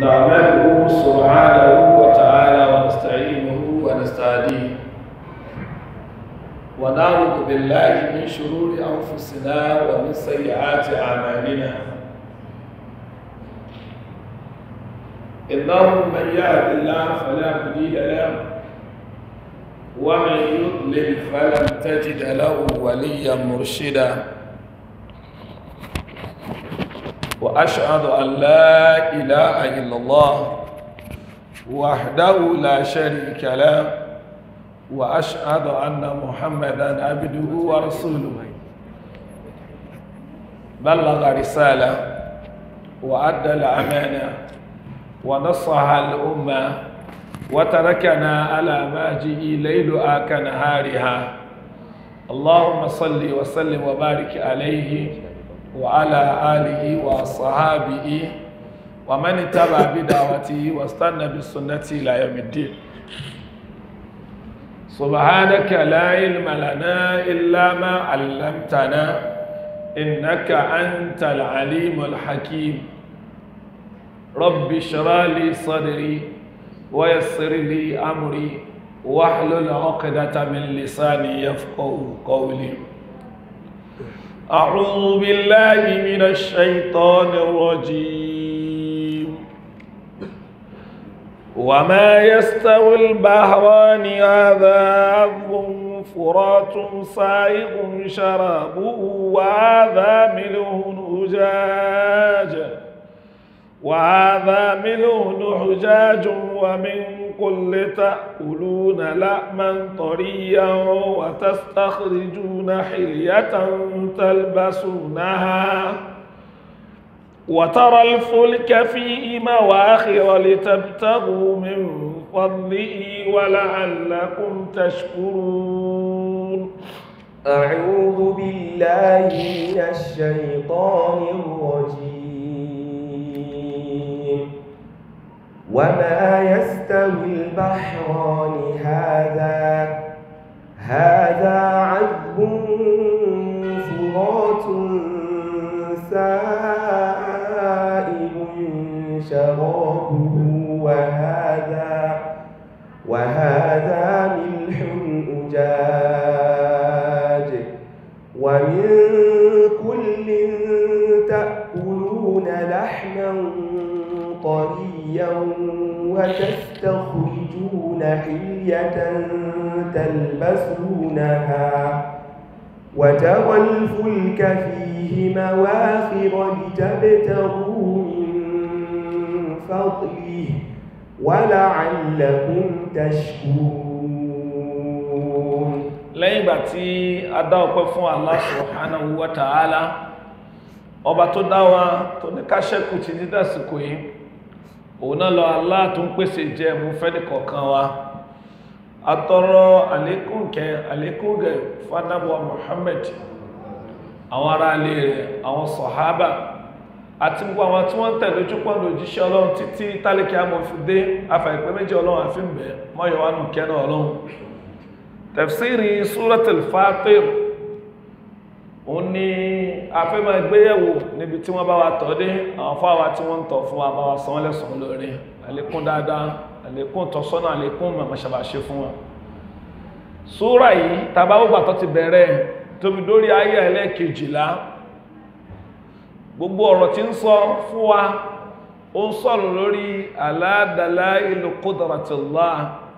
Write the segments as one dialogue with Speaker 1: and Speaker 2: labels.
Speaker 1: نعمله سبحانه وتعالى ونستعينه ونستهديه ونعوذ بالله من شرور أنفسنا ومن سيئات أعمالنا إنه من يهد الله فلا مضل له ومن يضلل فلن تجد له وليا مرشدا وأشهد أن لا إله إلا الله وحده لا شريك له وأشهد أن محمدا عبده ورسوله بلغ رسالة وأدى الأمانة ونصح الأمة وتركنا على ماجئ ليلها كنهارها اللهم صل وسلم وبارك عليه وعلى آله وصحابه ومن اتبع بدعوته واستنى بسنته إلى يوم الدين سبحانك لا علم لنا إلا ما علمتنا إنك أنت العليم الحكيم رب اشرح لي صدري ويسر لي أمري واحلل عقدة من لساني يفقه قولي أعوذ بالله من الشيطان الرجيم وما يستوي البحران هذا عذب فرات سائغ شرابه وهذا ملح أجاج وهذا ملح حجاج ومن كل تأكلون لحما طريا وتستخرجون حلية تلبسونها وترى الفلك فيه مواخر لتبتغوا من فضله ولعلكم تشكرون
Speaker 2: أعوذ بالله من الشيطان الرجيم وما يستوي البحران هذا هذا عذب فرات سائل شرابه وهذا وهذا ملح أجاج ومن كل تأكلون لحما طريا وتستخرجون حلية تلبسونها وترى الفلك فيه مواخر لتبتغوا من فضله ولعلكم تشكرون
Speaker 1: lẹ́yìn ìgbà tí a dá ọpẹ́ fún Allah subhanahu wa ta'ala ọba tó dá wa tó ní ká ṣẹ́kù ti ní dásìkò yìí òun náà lọ Allah tó ń pèsè jẹ mú fẹ́ni kọ̀ọ̀kan wa atọrọ àlékún kẹ àlékún gẹ fanabuwa Muhammad àwọn ará ilé rẹ̀ àwọn sọ̀hábà àti gbogbo àwọn tí wọ́n tẹ̀lé ojúpọ̀ lòjíṣẹ́ ọlọ́run títí tálíkì amòfindé afàìpẹ́ méjì ọlọ́run àfihàn mọ́yọ̀wánu kẹ́nà ọlọ́run tafsiri suratul Fatir òun ni afẹ́mọ̀ ìgbéyẹ̀wò níbi tí wọ́n bá wa tọ́ dé àwọn fáwa tí wọ́n ń tọ̀ fún wa bá wa san lẹ́sàn lórí àlékún dáadáa àlékún tọ́sọ́nà àlékún mọ̀mọ́sàbàṣe fún wa súra yìí tàbáwọ́gbà tó ti bẹ̀rẹ̀ tóbi dórí ayé ẹlẹ́kejìlá gbogbo ọ̀rọ̀ tí ń sọ fún wa ó ń sọ̀rọ̀ lórí ala dalailu qudratillah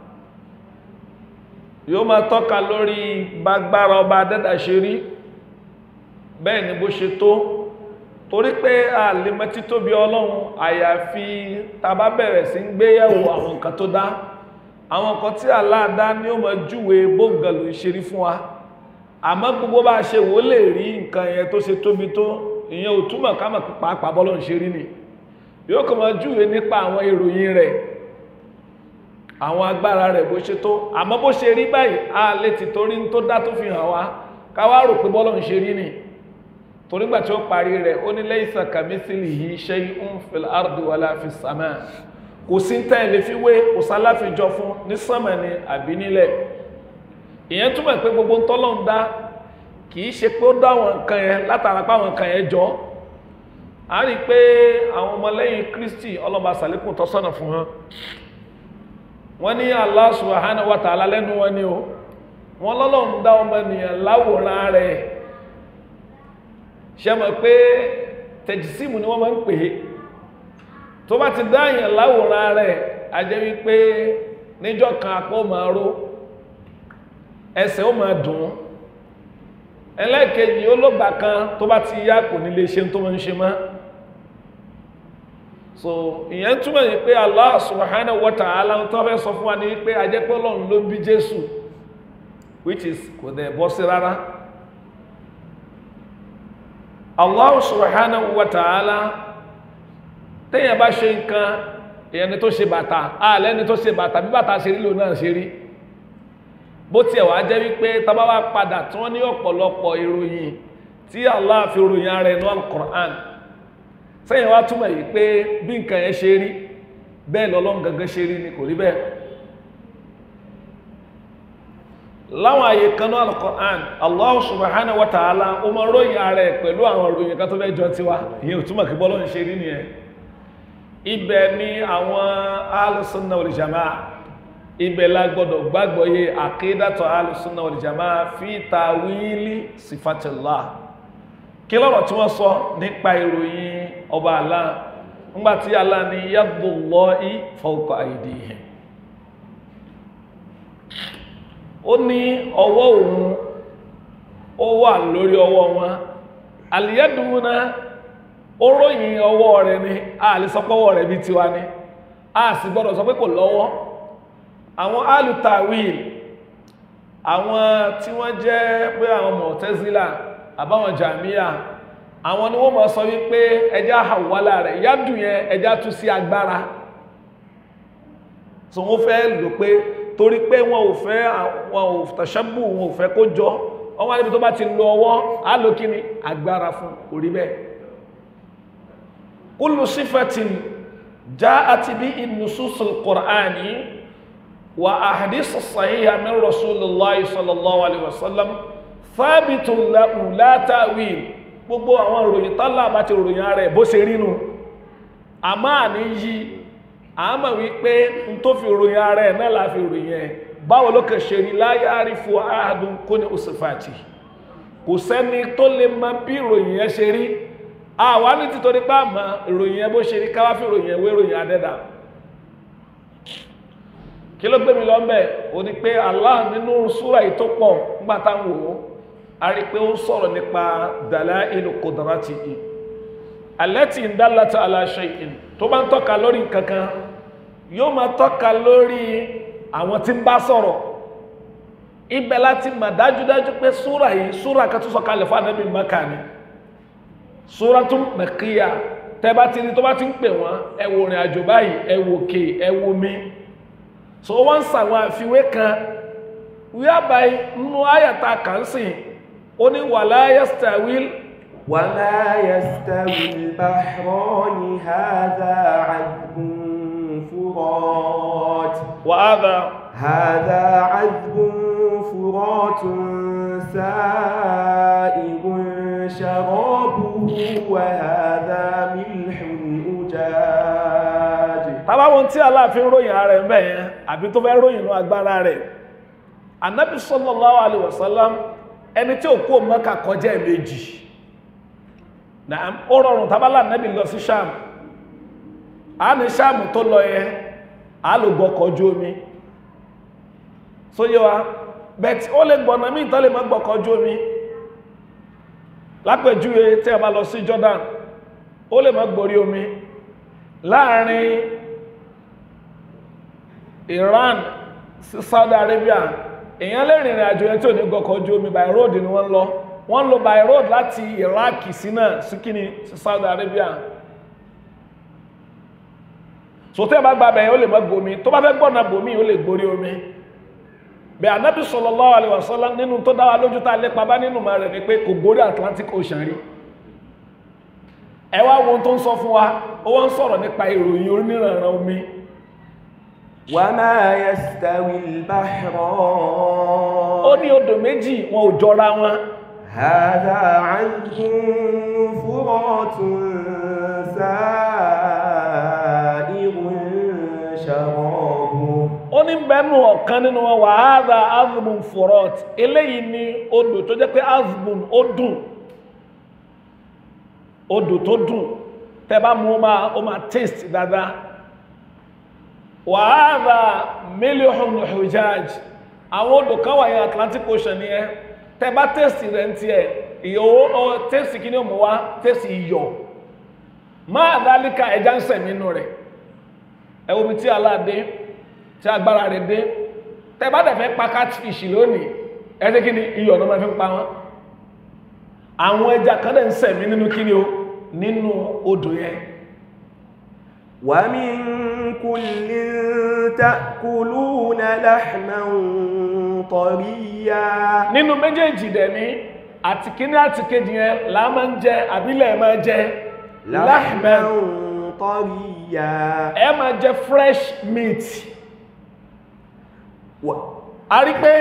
Speaker 1: yóò máa tọ́ka lórí gbágbára ọba dẹ́dà ṣe rí bẹ́ẹ̀ ni bó ṣe tó torí pé a lè mọ̀ títóbi ọlọ́run àyàfi tá bá bẹ̀rẹ̀ sí ń gbéyẹ̀wò àwọn nǹkan tó dá àwọn nǹkan tí Allah dá ní ó máa júwe bóǹgàlù ìṣerí fún wa àmọ́ gbogbo bá ṣe wò lè rí nǹkan yẹn tó ṣe tóbi tó ìyẹn ò túmọ̀ ká mọ̀ pàápàá bọ́lọ̀ ń ṣe rí ni yóò kàn máa júwe nípa àwọn ìròyìn rẹ̀ àwọn agbára rẹ̀ bó ṣe tó àmọ́ bó ṣe rí báyìí a lè ti torí tó dá tó fi hàn wá ká wá rò pé bọ́lọ̀ ń ṣe rí ni torí gbà tí ó parí rẹ̀ ó ní laysa kamithlihi shay'un fil ardi wala fis samaa kò sí tẹ́ẹ̀lé fi wé kò sáláfijọ fún ní sánmà ni àbí nílẹ̀ ìyẹn túmọ̀ pé gbogbo tọ́lọ̀ ń dá kìí ṣe pé ó dá àwọn nǹkan yẹn látara pé àwọn nǹkan yẹn jọ a rí pé àwọn ọmọlẹ́yìn Kristi ọlọ́ba sàlékún tọ́sọ́nà fún wọn wọ́n ní Allah subhanahu wa ta'ala lẹ́nu wọn ni o wọ́n lọ́lọ́run dá ọmọ ènìyàn láwòrán rẹ̀ ṣe mọ̀ pé tẹ̀jísímù ni wọ́n máa ń pè é tó bá ti dá èèyàn láwòrán rẹ̀ a jẹ́ wípé níjọ́ kan apá ó máa ró ẹsẹ̀ ó máa dùn ẹlẹ́ẹ̀kejì olóògbà kan tó bá ti yá kò ní lè ṣe tó máa ń ṣe mọ́ so ìyẹn túmọ̀ ní pé Allah subhanahu wa ta'ala tó fẹ́ sọ fún wa ní pé ajẹ́pẹ́ Ọlọ́run ló bí Jésù which is kò dẹ̀ bọ́ sí rárá Allah subhanahu wa ta'ala téèyàn bá ṣe nǹkan èèyàn ni tó ṣe bàtà ààlẹ́ ni tó ṣe bàtà bí bàtà ṣe rí lò náà ṣe rí bó tiẹ̀ wá jẹ́ wípé tábà wá padà tí wọ́n ní ọ̀pọ̀lọpọ̀ ìròyìn tí Allah fi ròyìn ara ẹ̀ ní al-Qur'an sẹ́yìn wá túmọ̀ yìí pé bí nǹkan yẹn ṣe rí bẹ́ẹ̀ lọ́lọ́run gangan ṣe rí ni kò rí bẹ́ẹ̀ láwọn àyè kan ní al-Qur'an Allah subhanahu wa ta'ala ó mọ ròyìn ara ẹ̀ pẹ̀lú àwọn ìròyìn kan tó fẹ́ jọ tiwa ìyẹn ò túmọ̀ kí bọ́lọ́run ṣe rí nìyẹn ibẹ̀ ni àwọn al-sunnah wal jamaa ibẹ̀ la gbọ́dọ̀ gbàgbọ́ yé àkídàtọ̀ al-sunnah wal jamaa fi tawili sifatillah kí lọ́rọ̀ tí wọ́n sọ nípa ìròyìn ọba Allah ńgbàtí Allah ni yadullahi fawqa aydihim ó ní ọwọ́ òun ó wà lórí ọwọ́ wọn àlìyẹ́dùnúná ó ròyìn ọwọ́ rẹ̀ ni a lè sọ pọ́wọ́ rẹ̀ bí tiwa ni a sì gbọ́dọ̀ sọ pé kò lọ́wọ́ àwọn alutawil àwọn tí wọ́n jẹ́ pé àwọn Mu'tazila àbáwọn Jàmíyà àwọn ni wọ́n mọ̀ sọ wípé ẹjá àwọ́lá rẹ̀ yádùn yẹn ẹjá tú sí agbára so wọ́n fẹ́ lò pé torí pé wọn ò fẹ́ wọn ò tàṣẹ́bù wọn ò fẹ́ kó jọ wọ́n wá níbi tó bá ti lo ọwọ́ á lò kí ni agbára fún orí bẹ́ẹ̀ kullu sifatin ja'at bi nususul qur'ani wa ahadith sahiha min rasulillahi sallallahu alaihi wasallam thabitun lahu la ta'wil gbogbo àwọn ìròyìn tálà bá ti ròyìn ara ẹ̀ bó ṣe rínú a máa ní yí a mọ̀ wípé n tó fi ròyìn ara ẹ̀ náà la fi ròyìn ẹ̀ báwo ló kàn ṣe rí la ya'rifu ahadun kuni usifati kò sẹ́ni tó lè mọ bí ìròyìn yẹn ṣe rí àwa ní títorí pé àmọ́ ìròyìn yẹn bó ṣe rí káwá fi ròyìn ẹ̀wé ròyìn adẹ́dà kí ló gbé mi lọ mbẹ o ní pé Allah nínú súra yìí tó pọ̀ nígbà táwọn wò ó a rí pé ó sọ̀rọ̀ nípa dalailu qudratihi allati dallata ala shay'in tó bá ń tọ́ka lórí kankan yóò máa tọ́ka lórí àwọn tí ń bá sọ̀rọ̀ ibẹ̀ láti mà dájúdájú pé súra yìí súra kan tó sọ kalẹ̀ fún anábì Mákà ni súra tún Makkiyya tẹ́ bá ti ní tó bá ti ń pè wọ́n ẹ wo rìn àjò báyìí ẹ wo òkè ẹ wo mi so wọ́n ń sàwọn àfiwé kan wíwábàá nínú àyàtà kan sìn ó ní wala yastawil
Speaker 2: وما يستوي البحران هذا عذب فرات
Speaker 1: وهذا
Speaker 2: هذا عذب فرات سائغ شرابه وهذا ملح أجاج
Speaker 1: tàbáwọn tí aláàfin ròyìn ara ẹ̀ mẹ́yẹn àbí tó fẹ́ ròyìn ní agbára rẹ̀ anábì sallallahu alaihi wasallam ẹni tí ò kó Mẹ́kà kọjá ẹ̀mejì náà ó rọrùn tábálà anábì lọ sí Ṣáàmù a ní Ṣáàmù tó lọ yẹn a lò gbọ́kọ̀ ojú omi sóyé wa bẹ̀tí ó lè gbọ̀nà míì tó lè má gbọ́kọ̀ ojú omi lápẹjúwe tí a bá lọ sí Jordan ó lè má gborí omi láàrin Iran sí Saudi Arabia èyàn lè rìnrìn àjò yẹn tí ò ní gbọ́kọ̀ ojú omi by road ni wọ́n lọ wọ́n lọ by road láti Iraq sí náà sí kíni sí Saudi Arabia so tẹ́ bá gba bẹ̀yẹn ó lè má gbomi tó bá fẹ́ gbọ́nà bomi ó lè gborí omi bẹ̀ Ànábì sallallahu alaihi wasallam nínú tó dáwà lójú tá lépa bá nínú ma rẹ̀ ni pé kò gborí Atlantic Ocean rí ẹ wá wo tó ń sọ fún wa ó wọ́n ń sọ̀rọ̀ nípa ìròyìn oníranran omi
Speaker 2: وما يستوي البحران
Speaker 1: ó ní odò méjì wọn ò jọra wọn
Speaker 2: هذا عذب فرات سائغ شرابه
Speaker 1: ó ní bẹ́ẹ̀nu ọ̀kan nínú wọn wà áàdà azbun forot eléyìí ni odò tó jẹ́ pé azbun ó dùn odò tó dùn tẹ́ bá mú ó máa ó máa taste dáadáa wà áàdà mílíọ̀nù hujaj àwọn odò kan wà ní Atlantic Ocean yẹn tẹ́ bá taste rẹ̀ ń tiẹ̀ ìyòwò ọ taste kí ni ó mú wá taste iyọ̀ máa dálíkà ẹja ń sẹ̀mí inú rẹ̀ ẹ wo bí tí aláàdé tí agbára rẹ̀ dé tẹ́ bá dẹ̀ fẹ́ pa catfish lónìí ẹ ṣe kí ni iyọ̀ ló máa fi ń pa wọ́n àwọn ẹja kan dẹ̀ ń sẹ̀mí nínú kí ni o nínú odò yẹn
Speaker 2: ومن كل تأكلون لحما طريا
Speaker 1: nínú méjèèjì dẹ̀ ní àti kíní àti kejì yẹn là máa ń jẹ àbílẹ̀ máa jẹ
Speaker 2: لحما
Speaker 1: lahman
Speaker 2: طريا
Speaker 1: ẹ máa jẹ fresh meat
Speaker 2: و-
Speaker 1: a rí pé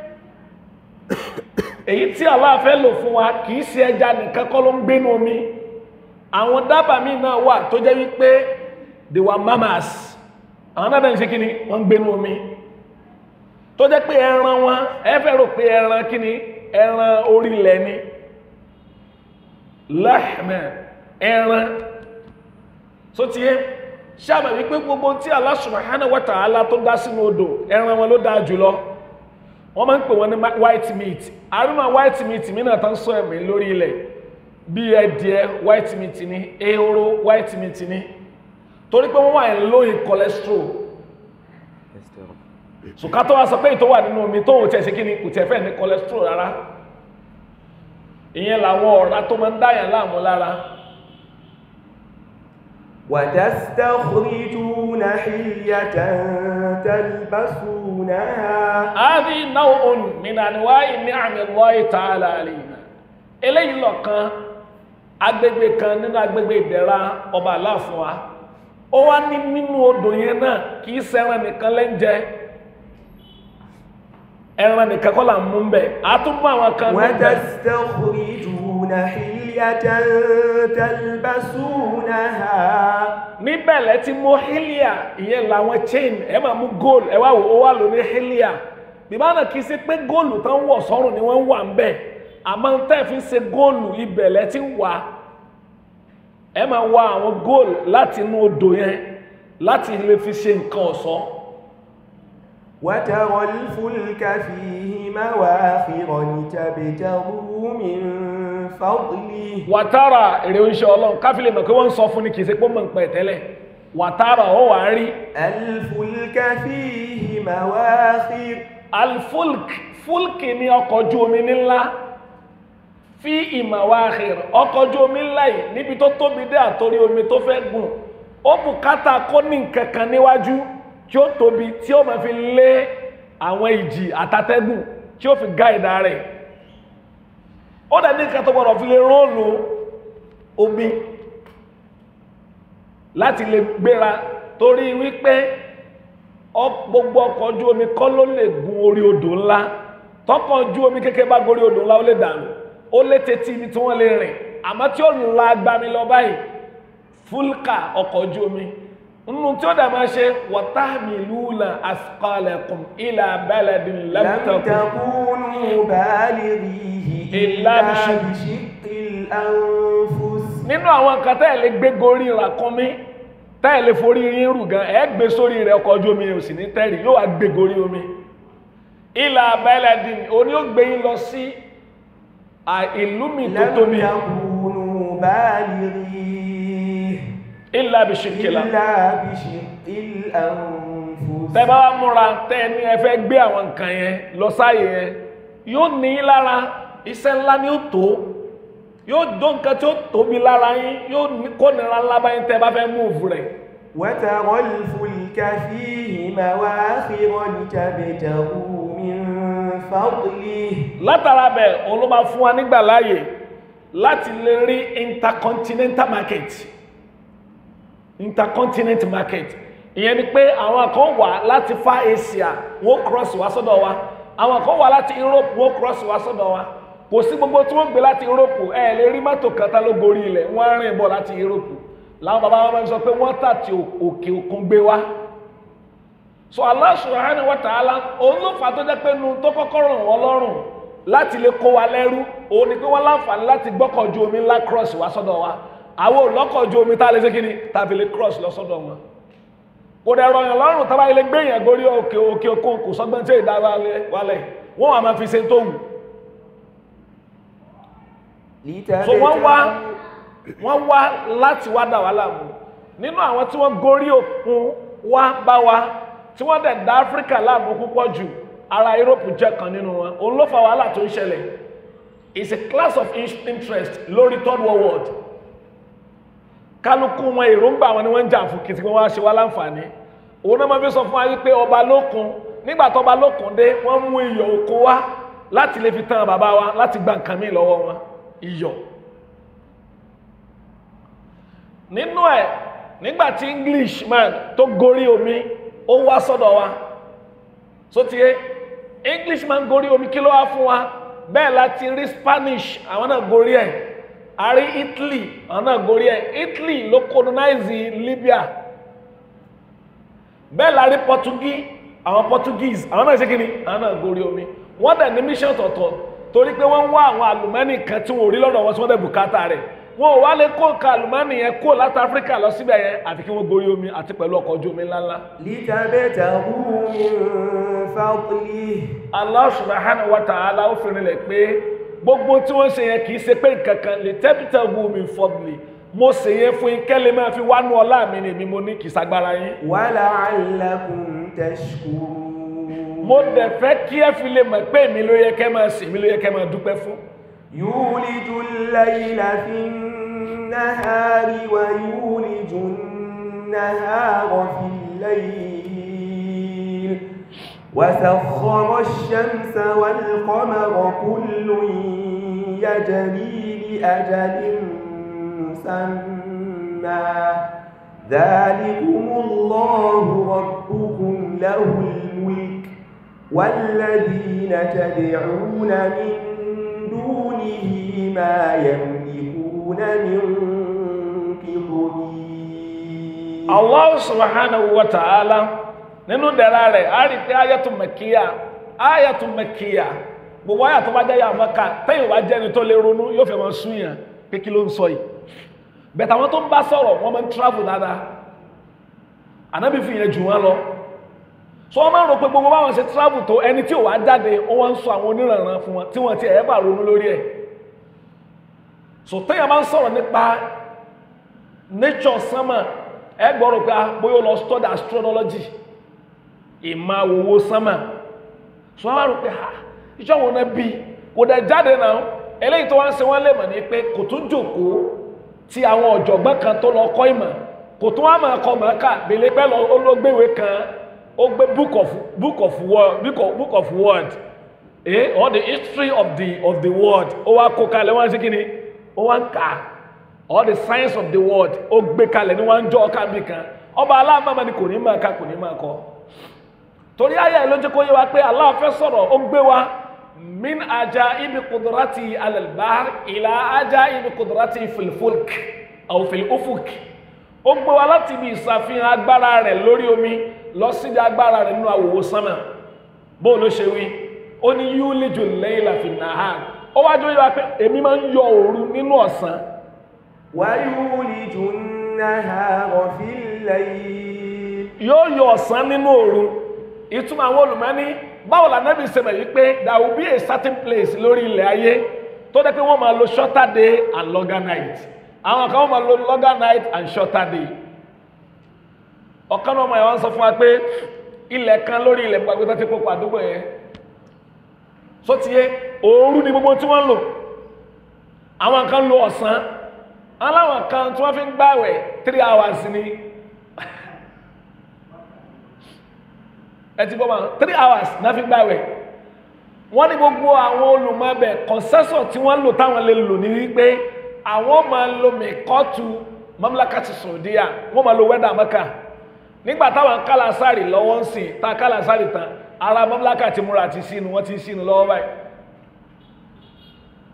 Speaker 1: èyí tí Allah fẹ́ lò fún wa kì í ṣe ẹja nìkan kọ́ ló ń gbénu omi àwọn dábàá míì náà wà tó jẹ́ wípé they were mammals àwọn náà bẹ̀rẹ̀ ṣe kí ni wọ́n ń gbénu omi tó jẹ́ pé ẹran wọn ẹ fẹ́ rò pé ẹran kí ni ẹran orílẹ̀ ni lahma ẹran so ti yé ṣáàbà wípé gbogbo tí Allah subhanahu wa ta'ala tó dá sínú odò ẹran wọn ló dáa jùlọ wọ́n máa ń pè wọ́n ní ma- white meat àrùnà white meat mìíràn tán sọ ẹ̀mí lórí ilẹ̀ bí ẹdìẹ white meat ní ehoro white meat ní torí pé wọ́n wà ní lóyìn cholesterol ṣùkà tó wá sọ pé ìtọ́ wà nínú omi tó ò tẹ̀ sí kí ni kò tẹ̀ fẹ́ ní cholesterol rárá ìyẹn làwọn ọ̀rá tó máa ń dáyàn láàmú lára
Speaker 2: وتستخرجون حلية تلبسونها
Speaker 1: هذه نوع من انواع نعم الله تعالى علينا eléyìí lọ̀kan agbègbè kan nínú agbègbè ìdẹ̀ra ọba aláàfin wa ó wá ní nínú odò yẹn náà kì í ṣẹran nìkan lẹ́ńjẹ ẹran nìkan kọ́ là ń mú ń bẹ̀ á tún mú àwọn kan níbẹ̀
Speaker 2: وتستخرجون حلية تلبسونها
Speaker 1: níbẹ̀ lẹ́ ti mú hilia ìyẹn làwọn chain ẹ máa mú gold ẹ wá wò ó wà lóní hilia bíbáná kì í ṣe pé góòlù tán wọ̀ sọ́rùn ni wọ́n ń wà ń bẹ̀ àmọ́ tẹ́ fi ṣe góòlù ibẹ̀ lẹ́ ti wà ẹ máa wá àwọn góòlù láti inú odò yẹn láti lè fi ṣe nǹkan ọ̀ṣọ́
Speaker 2: وترى الفلك فيه مواخر لتبتغوا من فضله
Speaker 1: wàtàrà èrè oúnjẹ ọlọ́run káfílẹ̀ mọ̀ pé wọ́n ń sọ fún ni kì í ṣe pé ó mọ̀ ń pẹ̀ tẹ́lẹ̀ wàtàrà ó wà á rí
Speaker 2: الفلك فيه مواخر
Speaker 1: alfulk fulk ni ọkọ̀ ojú omi ńlá fi ìmàwáhìr ọkọ̀ ojú omi ńlá yìí níbi tó tóbi dé àtorí omi tó fẹ́ gùn ó bùkátà kó ní nǹkan kan níwájú tí ó tóbi tí ó máa fi lé àwọn ìjì àtàtẹ́gùn tí ó fi gáìdá rẹ̀ ó dẹ̀ ní nǹkan tó gbọ́dọ̀ fi lè róòlù omi láti lè gbéra torí wípé ọ- gbogbo ọkọ̀ ojú omi kọ́ ló lè gun orí odò ńlá tọkọ̀ ojú omi kékeré bá gorí odò ńlá ó lè dànù ó lè tètè ibi tí wọ́n lè rìn àmọ́ tí ó la agbami lọ báyìí fúlkà ọkọ̀ ojú omi nínú tí ó dà máa ṣe wọ́tàmìlúùnà asqalakum ila baladin lam
Speaker 2: لم
Speaker 1: takun
Speaker 2: تكونوا بالغيه
Speaker 1: إلا
Speaker 2: إلا
Speaker 1: بشق-
Speaker 2: بشق الأنفس
Speaker 1: nínú àwọn nǹkan tẹ́ ẹ̀ lè gbé gorí ràkúnmí tẹ́ ẹ̀ lè forí yín rù gan ẹ̀ gbé sórí rẹ̀ ọkọ̀ ojú omi ò sì ní tẹ́rì yóò wá gbé gorí omi ilà baladin oní ó gbé yín lọ sí à, ìlú mi tó
Speaker 2: لم
Speaker 1: tóbi
Speaker 2: تكونوا بالغيه
Speaker 1: ilà bìṣìkìlà
Speaker 2: إلا بشق الأنفس
Speaker 1: tẹ́ bá wá múra tẹ́ ẹ ní ẹ fẹ́ gbé àwọn nǹkan yẹn lọ sáàyè yẹn yóò ní yín lára iṣẹ́ ńlá ni ó tó yóò dó nǹkan tí ó tóbi lára yín yóò ní kó nira ńlá báyìí tẹ́ bá fẹ́ múùfù rẹ̀
Speaker 2: وترى الفلك فيه مواخر لتبتغوا من فضله
Speaker 1: látara bẹ̀ òun ló máa fún wa nígbà láàyè láti lè rí intercontinental market intercontinent market ìyẹn ni pé àwọn kan wà láti far Asia wọ́n cross wá sọ́dọ̀ wa àwọn kan wà láti Europe wọ́n cross wá sọ́dọ̀ wa kò sí gbogbo tí wọ́n gbé láti Europe ẹ lè rí mọ́tò kan tá ló gorí ilẹ̀ wọ́n rìn bọ̀ láti Europe làwọn bàbá wọn máa ń sọ pé wọ́n tàti òkè òkun gbé wá so Allah subhanahu wa ta'ala òun ló fà tó jẹ́ pé nu tó kọ́kọ́ ràn wọ́n lọ́rùn láti lè kó wa lẹ́rú òun ni pé wọ́n láǹfààní láti gbọ́kọ̀ ju omi ńlá cross wá sọ́dọ̀ wa àwọn olọ́kọ̀ ju omi tá a lè ṣe kí ni tàbí lè cross lọ sọ́dọ̀ wọn kò dẹ̀ rọyàn lọ́rùn tá a bá lè gbé yàn gorí òkè òkè òkun kò sọ́gbọ́n tí èdè wálẹ̀ wọ́n wà máa fi ṣe tó wù so wọ́n wá wọ́n wá láti wá dà wá láàmú nínú àwọn tí wọ́n gorí òkun wá bá wa tí wọ́n dẹ̀ dá áfíríkà láàmú púpọ̀ jù ara europe jẹ́ kan nínú wọn òun ló fa wàhálà tó ń ṣẹlẹ̀ it's a class of in- interest lórí third world world kálukú wọn èròǹgbà wọn ni wọ́n ń jà fún kìtì wọn wá ṣe wá láǹfààní òun náà máa fi sọ fún wa wípé ọba lókun nígbà tó ọba lókun dé wọ́n mú iyọ̀ oko wá láti lè fi tán bàbá wa láti gba nǹkan míì lọ́wọ́ wọn iyọ̀ nínú ẹ̀ nígbà tí englishman tó gorí omi ó wá sọ́dọ̀ wa so tiye englishman gorí omi kí ló wá fún wa bẹ́ẹ̀ láti rí spanish àwọn náà gorí ẹ̀ a rí italy àwọn náà gorí ẹ̀ italy ló colonize libya bẹ́ẹ̀ la rí portuguese àwọn portuguese àwọn náà ṣe kí ni àwọn náà gorí omi wọ́n dẹ̀ ní mission tọ̀tọ̀ torí pé wọ́n ń wá àwọn àlùmọ́nì kan tí wọ́n ò rí lọ́dọ̀ wọn tí wọ́n dẹ̀ bùkátà rẹ̀ wọn ò wá lè kó nǹkan àlùmọ́nì yẹn kó láti áfíríkà lọ síbẹ̀ yẹn àti kí wọ́n gorí omi àti pẹ̀lú ọkọ̀ ojú omi ńláńlá.
Speaker 2: لتبتغوا من فضله
Speaker 1: Allah subhanahu wa ta'ala ó fi rinlẹ̀ pé gbogbo tí wọ́n ṣe yẹn kì í ṣe pé nǹkan kan lè tẹ́pítà wù mí fọ́bìlì mo ṣe yẹn fún yín kẹ́lẹ́ máa fi wánú ọlá mi ni mi mo ní kì í ṣagbára yín.
Speaker 2: ولعلكم تشكرون
Speaker 1: mo dẹ̀ fẹ́ kí ẹ fi lè mọ̀ pé èmi ló yẹ kẹ́ máa sìn mí ló yẹ kẹ́ máa dúpẹ́ fún.
Speaker 2: يولج الليل في النهار ويولج النهار في الليل وسخر الشمس والقمر كل يجري لأجل مسمى ذلكم الله ربكم له الملك والذين تدعون من دونه ما يملكون من قطمير
Speaker 1: Allah subhanahu wa ta'ala nínú dẹ̀ra rẹ̀ a rí pé ayatu makiya ayatu makiya gbogbo ayà tó bá jẹ́ yà mọ́ka tẹ́yìn wá jẹ́ni tó lè ronú yóò fẹ́ máa sún yàn pé kí ló ń sọ yìí bẹ̀tẹ̀ àwọn tó ń bá sọ̀rọ̀ wọ́n máa ń travel dáadáa ànábì fi yẹn jù wọ́n lọ so wọ́n máa ń rò pé gbogbo báwọn ṣe travel tó ẹni tí ò wá jáde ó wá ń sọ àwọn oníranran fún wọn tí wọ́n ti ẹ̀ bá ronú lórí ẹ̀ so tẹ́yìn máa ń sọ̀rọ̀ nípa nature sánmà ẹ gbọ́rọ̀ pé ah, bóyá ó lọ study astrology ìmọ̀ àwòwò sánmà so wọ́n wá rò pé ha ìjọ wọn náà bí kò dẹ̀ jáde náà eléyìí tó wá ń ṣe wọ́n lè mọ̀ ní pé kò tún jòkóó tí àwọn ọ̀jọ̀gbọ́n kan tó lọ kọ́ ìmọ̀ kò tún wá máa kọ́ màá kà bèlè pẹ́ lọ olóògbéwé kan ó gbé book of book of word book of, book of word eh or the history of the of the world ó wá kó kalẹ̀ wọ́n á ṣe kí ni ó wá ń kà á all the science of the world ó gbé kalẹ̀ ní wọ́n ń jọ ọkà bí kan ọba aláàmàmà ni kò ní máa ka kò ní máa kọ torí ayé ẹ̀ ló jẹ́ kó yé wa pé Allah fẹ́ sọ̀rọ̀ ó gbé wa min aja ibi kudurati alalbar ila aja ibi kudurati filfulk aw filufuk ó gbé wa láti ibi ìsàfihàn agbára rẹ̀ lórí omi lọ sí ibi agbára rẹ̀ nínú àwòwò sánmà bó ló ṣe wí ó ní yúlíjù layla fin nahar ó wájú yé wa pé èmi máa ń yọ òru nínú ọ̀sán
Speaker 2: ويولج النهار في الليل
Speaker 1: yóò yọ ọ̀sán nínú òru ìtumọ̀ àwọn olùmọ́ni báwo la nẹ́bí sẹ́mẹ̀ yìí pé there will be a certain place lórí ilẹ̀ ayé tó dẹ́ pé wọ́n máa lo shorter day and longer night àwọn kan wọ́n máa lo longer night and shorter day ọ̀kan náà ọmọ yẹn wọ́n sọ fún wa pé ilẹ̀ kan lórí ilẹ̀ gbàgbé tó ti kókó àdúgbò yẹn só ti yé òru ni gbogbo tí wọ́n ń lò àwọn kan lo ọ̀sán aláwọn kan tí wọ́n fi ń gbàwẹ̀ three hours ni ẹ ti gbọ́ ma three hours náà fi gbàwẹ̀ wọ́n ní gbogbo àwọn olùmọ̀ọ́bẹ̀ consensus tí wọ́n lò táwọn lè lò ní wípé àwọn máa lo mẹ́kọ́tù mamlakati Saudiya wọ́n máa lo wẹ́dà Mẹ́kà nígbà táwọn kálásárì lọ́wọ́ ń sìn tá kálásárì tán ara mamlakati múra ti sínú wọ́n ti sínú lọ́wọ́ báyìí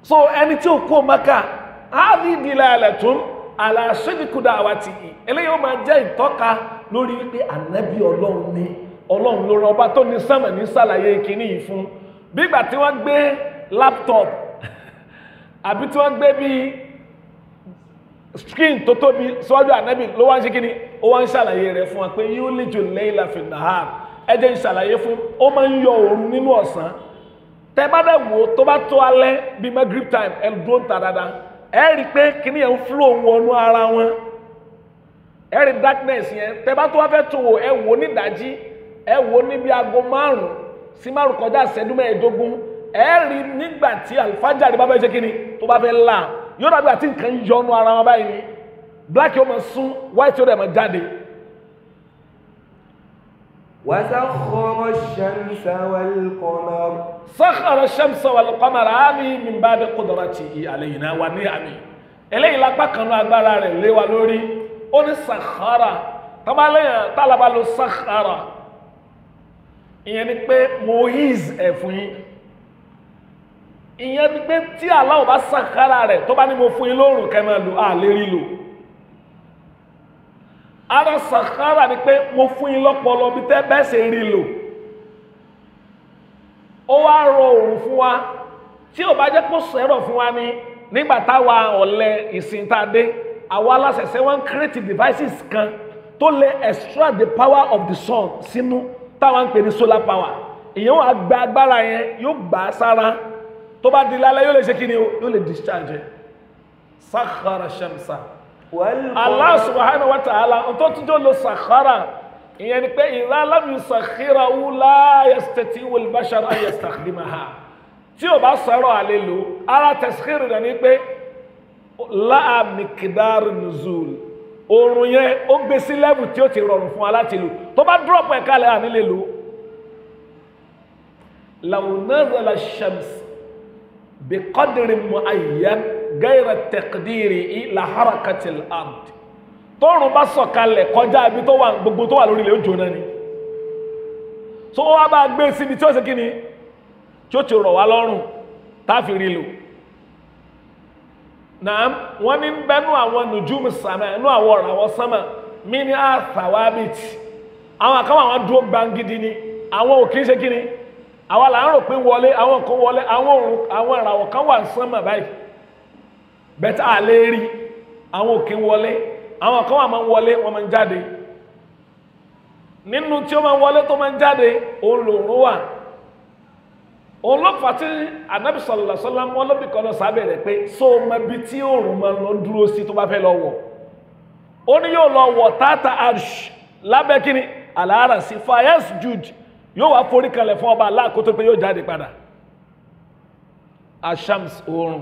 Speaker 1: so ẹni tí ó kó maka áàdì ìdílé alẹ̀ tún aláṣẹ́dìkúdà àwa ti yìí eléyìí ó máa jẹ́ ìtọ́ka lórí wípé ànábì ọlọ́run ni ọlọ́run ló rán ọba tó ní sánmà ní sàlàyé kínní yìí fún bí ìgbà tí wọ́n gbé laptop àbí tí wọ́n gbé bíi screen tó tóbi síwájú ànábì ló wá ń ṣe kíni ó wá ń ṣàlàyé rẹ̀ fún wa pé yóò lè jò lẹ́yìn láfi nàá ẹ jẹ́ ń ṣàlàyé fún ó máa ń yọ òru nínú ọ̀sán tẹ bá dẹ̀ wò ó tó bá tó alẹ́ bíi magrib time ẹ dúró ń ta dáadáa ẹ rí i pé kíní yẹn ń flow wọnú ara wọn ẹ rí darkness yẹn tẹ bá tó wá fẹ́ tún wò ẹ wò ní ìdájí ẹ wò níbi aago márùn sí márùn kọjá ìṣẹ́jú mẹ́ẹ̀ẹ́dógún ẹ rí nígbà tí alifájàre bá fẹ́ ṣe kíni tó bá fẹ́ là yóò dàbí àti nǹkan yọnu ara wọn báyìí ni black yóò máa sún white yóò dẹ̀ máa jáde.
Speaker 2: وسخر الشمس والقمر
Speaker 1: سخر الشمس والقمر هذه من بعد قدرته علينا ونعمه eléyìí lápá kan náà agbára rẹ̀ lé wa lórí ó ní sàkárà tábàlẹ́yìn tálàbà ló sàkárà ìyẹn ni pé mohiz ẹ̀ fún yín ìyẹn ni pé tí Allah bá sàkárà rẹ̀ tó bá ní mo fún yín lóòrùn kẹ́ máa lò á lè rí lò ara sàkárà ni pé mo fún yín lọ́pọlọ bí tẹ́ bẹ́ẹ̀ ṣe rí lò ó wá rọ òòrùn fún wa tí ò bá jẹ́ kó sẹ́rọ̀ fún wa ní nígbà táwa ọ̀lẹ ìsìn tá a dé àwa aláṣẹṣẹ wọn create devices kan tó lè extract the power of the sun sínú táwọn ń pè ní solar power ìyẹn wàá gba agbára yẹn yóò gbà á sára tó bá di lálẹ́ yóò lè ṣe kí ni o yóò lè discharge ẹ̀ sakhara shamsa. Allah subhanahu wa ta'ala tó tún jọ lo sakhara ìyẹn ni pé idha lam yusakhirahu la yastati'u al-bashar an yastakhdimaha tí o bá sọ̀rọ̀ àlè lò ara tẹ̀síkìrì rẹ̀ ni pé láà miqdar nuzul oòrùn yẹn ó gbé sí lẹ́bù tí ó ti rọrùn fún wa láti lò tó bá dúrọ̀pù ẹ̀ka lẹ́ àní lè lò law nazala ash-shams biqadrin mu'ayyan gẹ́rẹ̀ tẹ̀kídìrì ìlà harakatil ard tóòrùn bá sọ̀kalẹ̀ kọjá ibi tó wà gbogbo tó wà lórí ilẹ̀ ó jóná ni tó wá bá gbé síbi tí ó ṣe kí ni tí ó ti rọ̀ wá lọ́rùn táàfi rí lò náà wọ́n ní bẹ́nu àwọn nùjúmù sàmà ẹnu àwọn ọ̀rọ̀ àwọn sánmà mí ní àtàwábìt àwọn àkàwọn àwọn dúró gbangidi ni àwọn ò kí ń ṣe kí ni àwọn là ń rò pé wọlé àwọn kan wọlé àwọn ìràwọ̀ kan wà sánmà báyìí bẹ́tà àlè rí àwọn òkè wọlé àwọn kan wà máa ń wọlé wọ́n máa ń jáde nínú tí ó máa ń wọlé tó máa ń jáde òun lòrùn wà òun ló fà tí anabi sallallahu alaihi wasallam wọn lóbi kan lọ sábẹ́ rẹ̀ pé so ọmọ ibi tí òòrùn máa lọ dúró sí tó bá fẹ́ lọ wọ̀ ó ní yóò lọ wọ̀ tata arsh lábẹ́ kíni àlàárà sí fayas jude yóò wá forí kalẹ̀ fún ọba aláàkótó pé yóò jáde padà ashams òòrùn.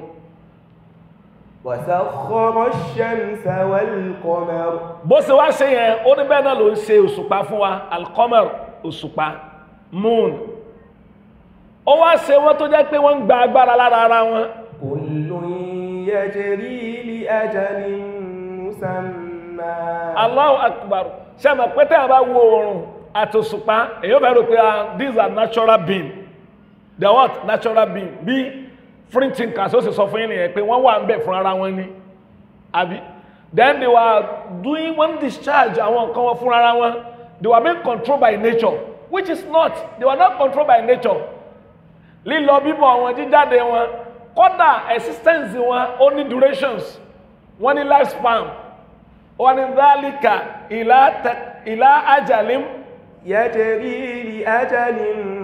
Speaker 2: وسخر الشمس والقمر
Speaker 1: bó ṣe wá ṣe yẹn ó ní bẹ́ẹ̀ náà ló ń ṣe òṣùpá fún wa alqamar òṣùpá moon ó wá ṣe wọ́n tó jẹ́ pé wọ́n ń gba agbára lára ara wọn
Speaker 2: كل يجري لأجل مسمى
Speaker 1: Allahu akbar ṣe mọ̀ pé tẹ́ ẹ bá wo oòrùn àti òṣùpá èyí ò fẹ́ rò pé ah these are natural being they are what natural being bí free thinkers ó sì sọ fún yín nìyẹn pé wọ́n wà ń bẹ̀ fún ara wọn ni àbí then they were doing one discharge àwọn nǹkan wọn fún ara wọn they were being controlled by nature which is not they were not controlled by nature lílọ bíbọ̀ wọn jíjáde wọn kódà existence wọn ó ní durations wọ́n ní lifespan wọ́n ní dhalika ìlà tẹ- ìlà ajalim
Speaker 2: يجري لأجل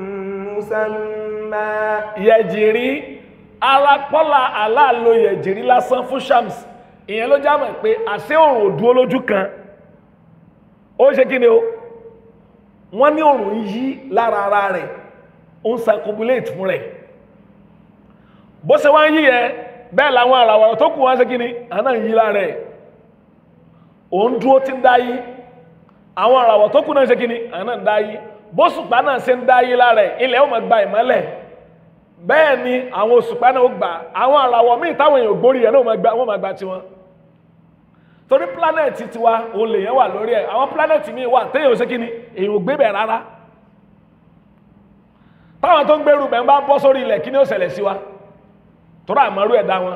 Speaker 2: مسمى
Speaker 1: yẹjìrí arápọ́lá aláàlò yẹjìrí lásán fún shams ìyẹn ló jámọ̀ pé àṣẹ òrùn ò dúró lójú kan ó ṣe kí ni o wọ́n ní òrùn ń yí lára ara rẹ̀ ó ń circumambulate fún rẹ̀ bó ṣe wá ń yí yẹn bẹ́ẹ̀ làwọn àràwọ̀ tó kù wọ́n ṣe kí ni àná ń yí lára ẹ̀ òun dúró tí ń dá yí àwọn àràwọ̀ tó kù náà ṣe kí ni àná ń dá yí bóṣùpá náà ṣe ń dá yí lára ẹ̀ ilẹ̀ ó máa gba ìmọ́lẹ̀ bẹ́ẹ̀ ni àwọn òṣùpá náà ó gbà àwọn àràwọ̀ míì táwọn èèyàn gbórí ẹ̀ náà wọ́n máa gba- wọ́n máa gba tiwọn torí planẹ̀tì tiwa òun lè yẹn wà lórí ẹ̀ àwọn planẹ̀tì míì wà téèyàn ò ṣe kí ni èèyàn ò gbé bẹ̀ rárá táwọn tó ń gbèrú bẹ̀ ń bá bọ́ sórí ilẹ̀ kí ni ó ṣẹlẹ̀ sí wa tọ́rọ àmọ́rú ẹ̀dá wọn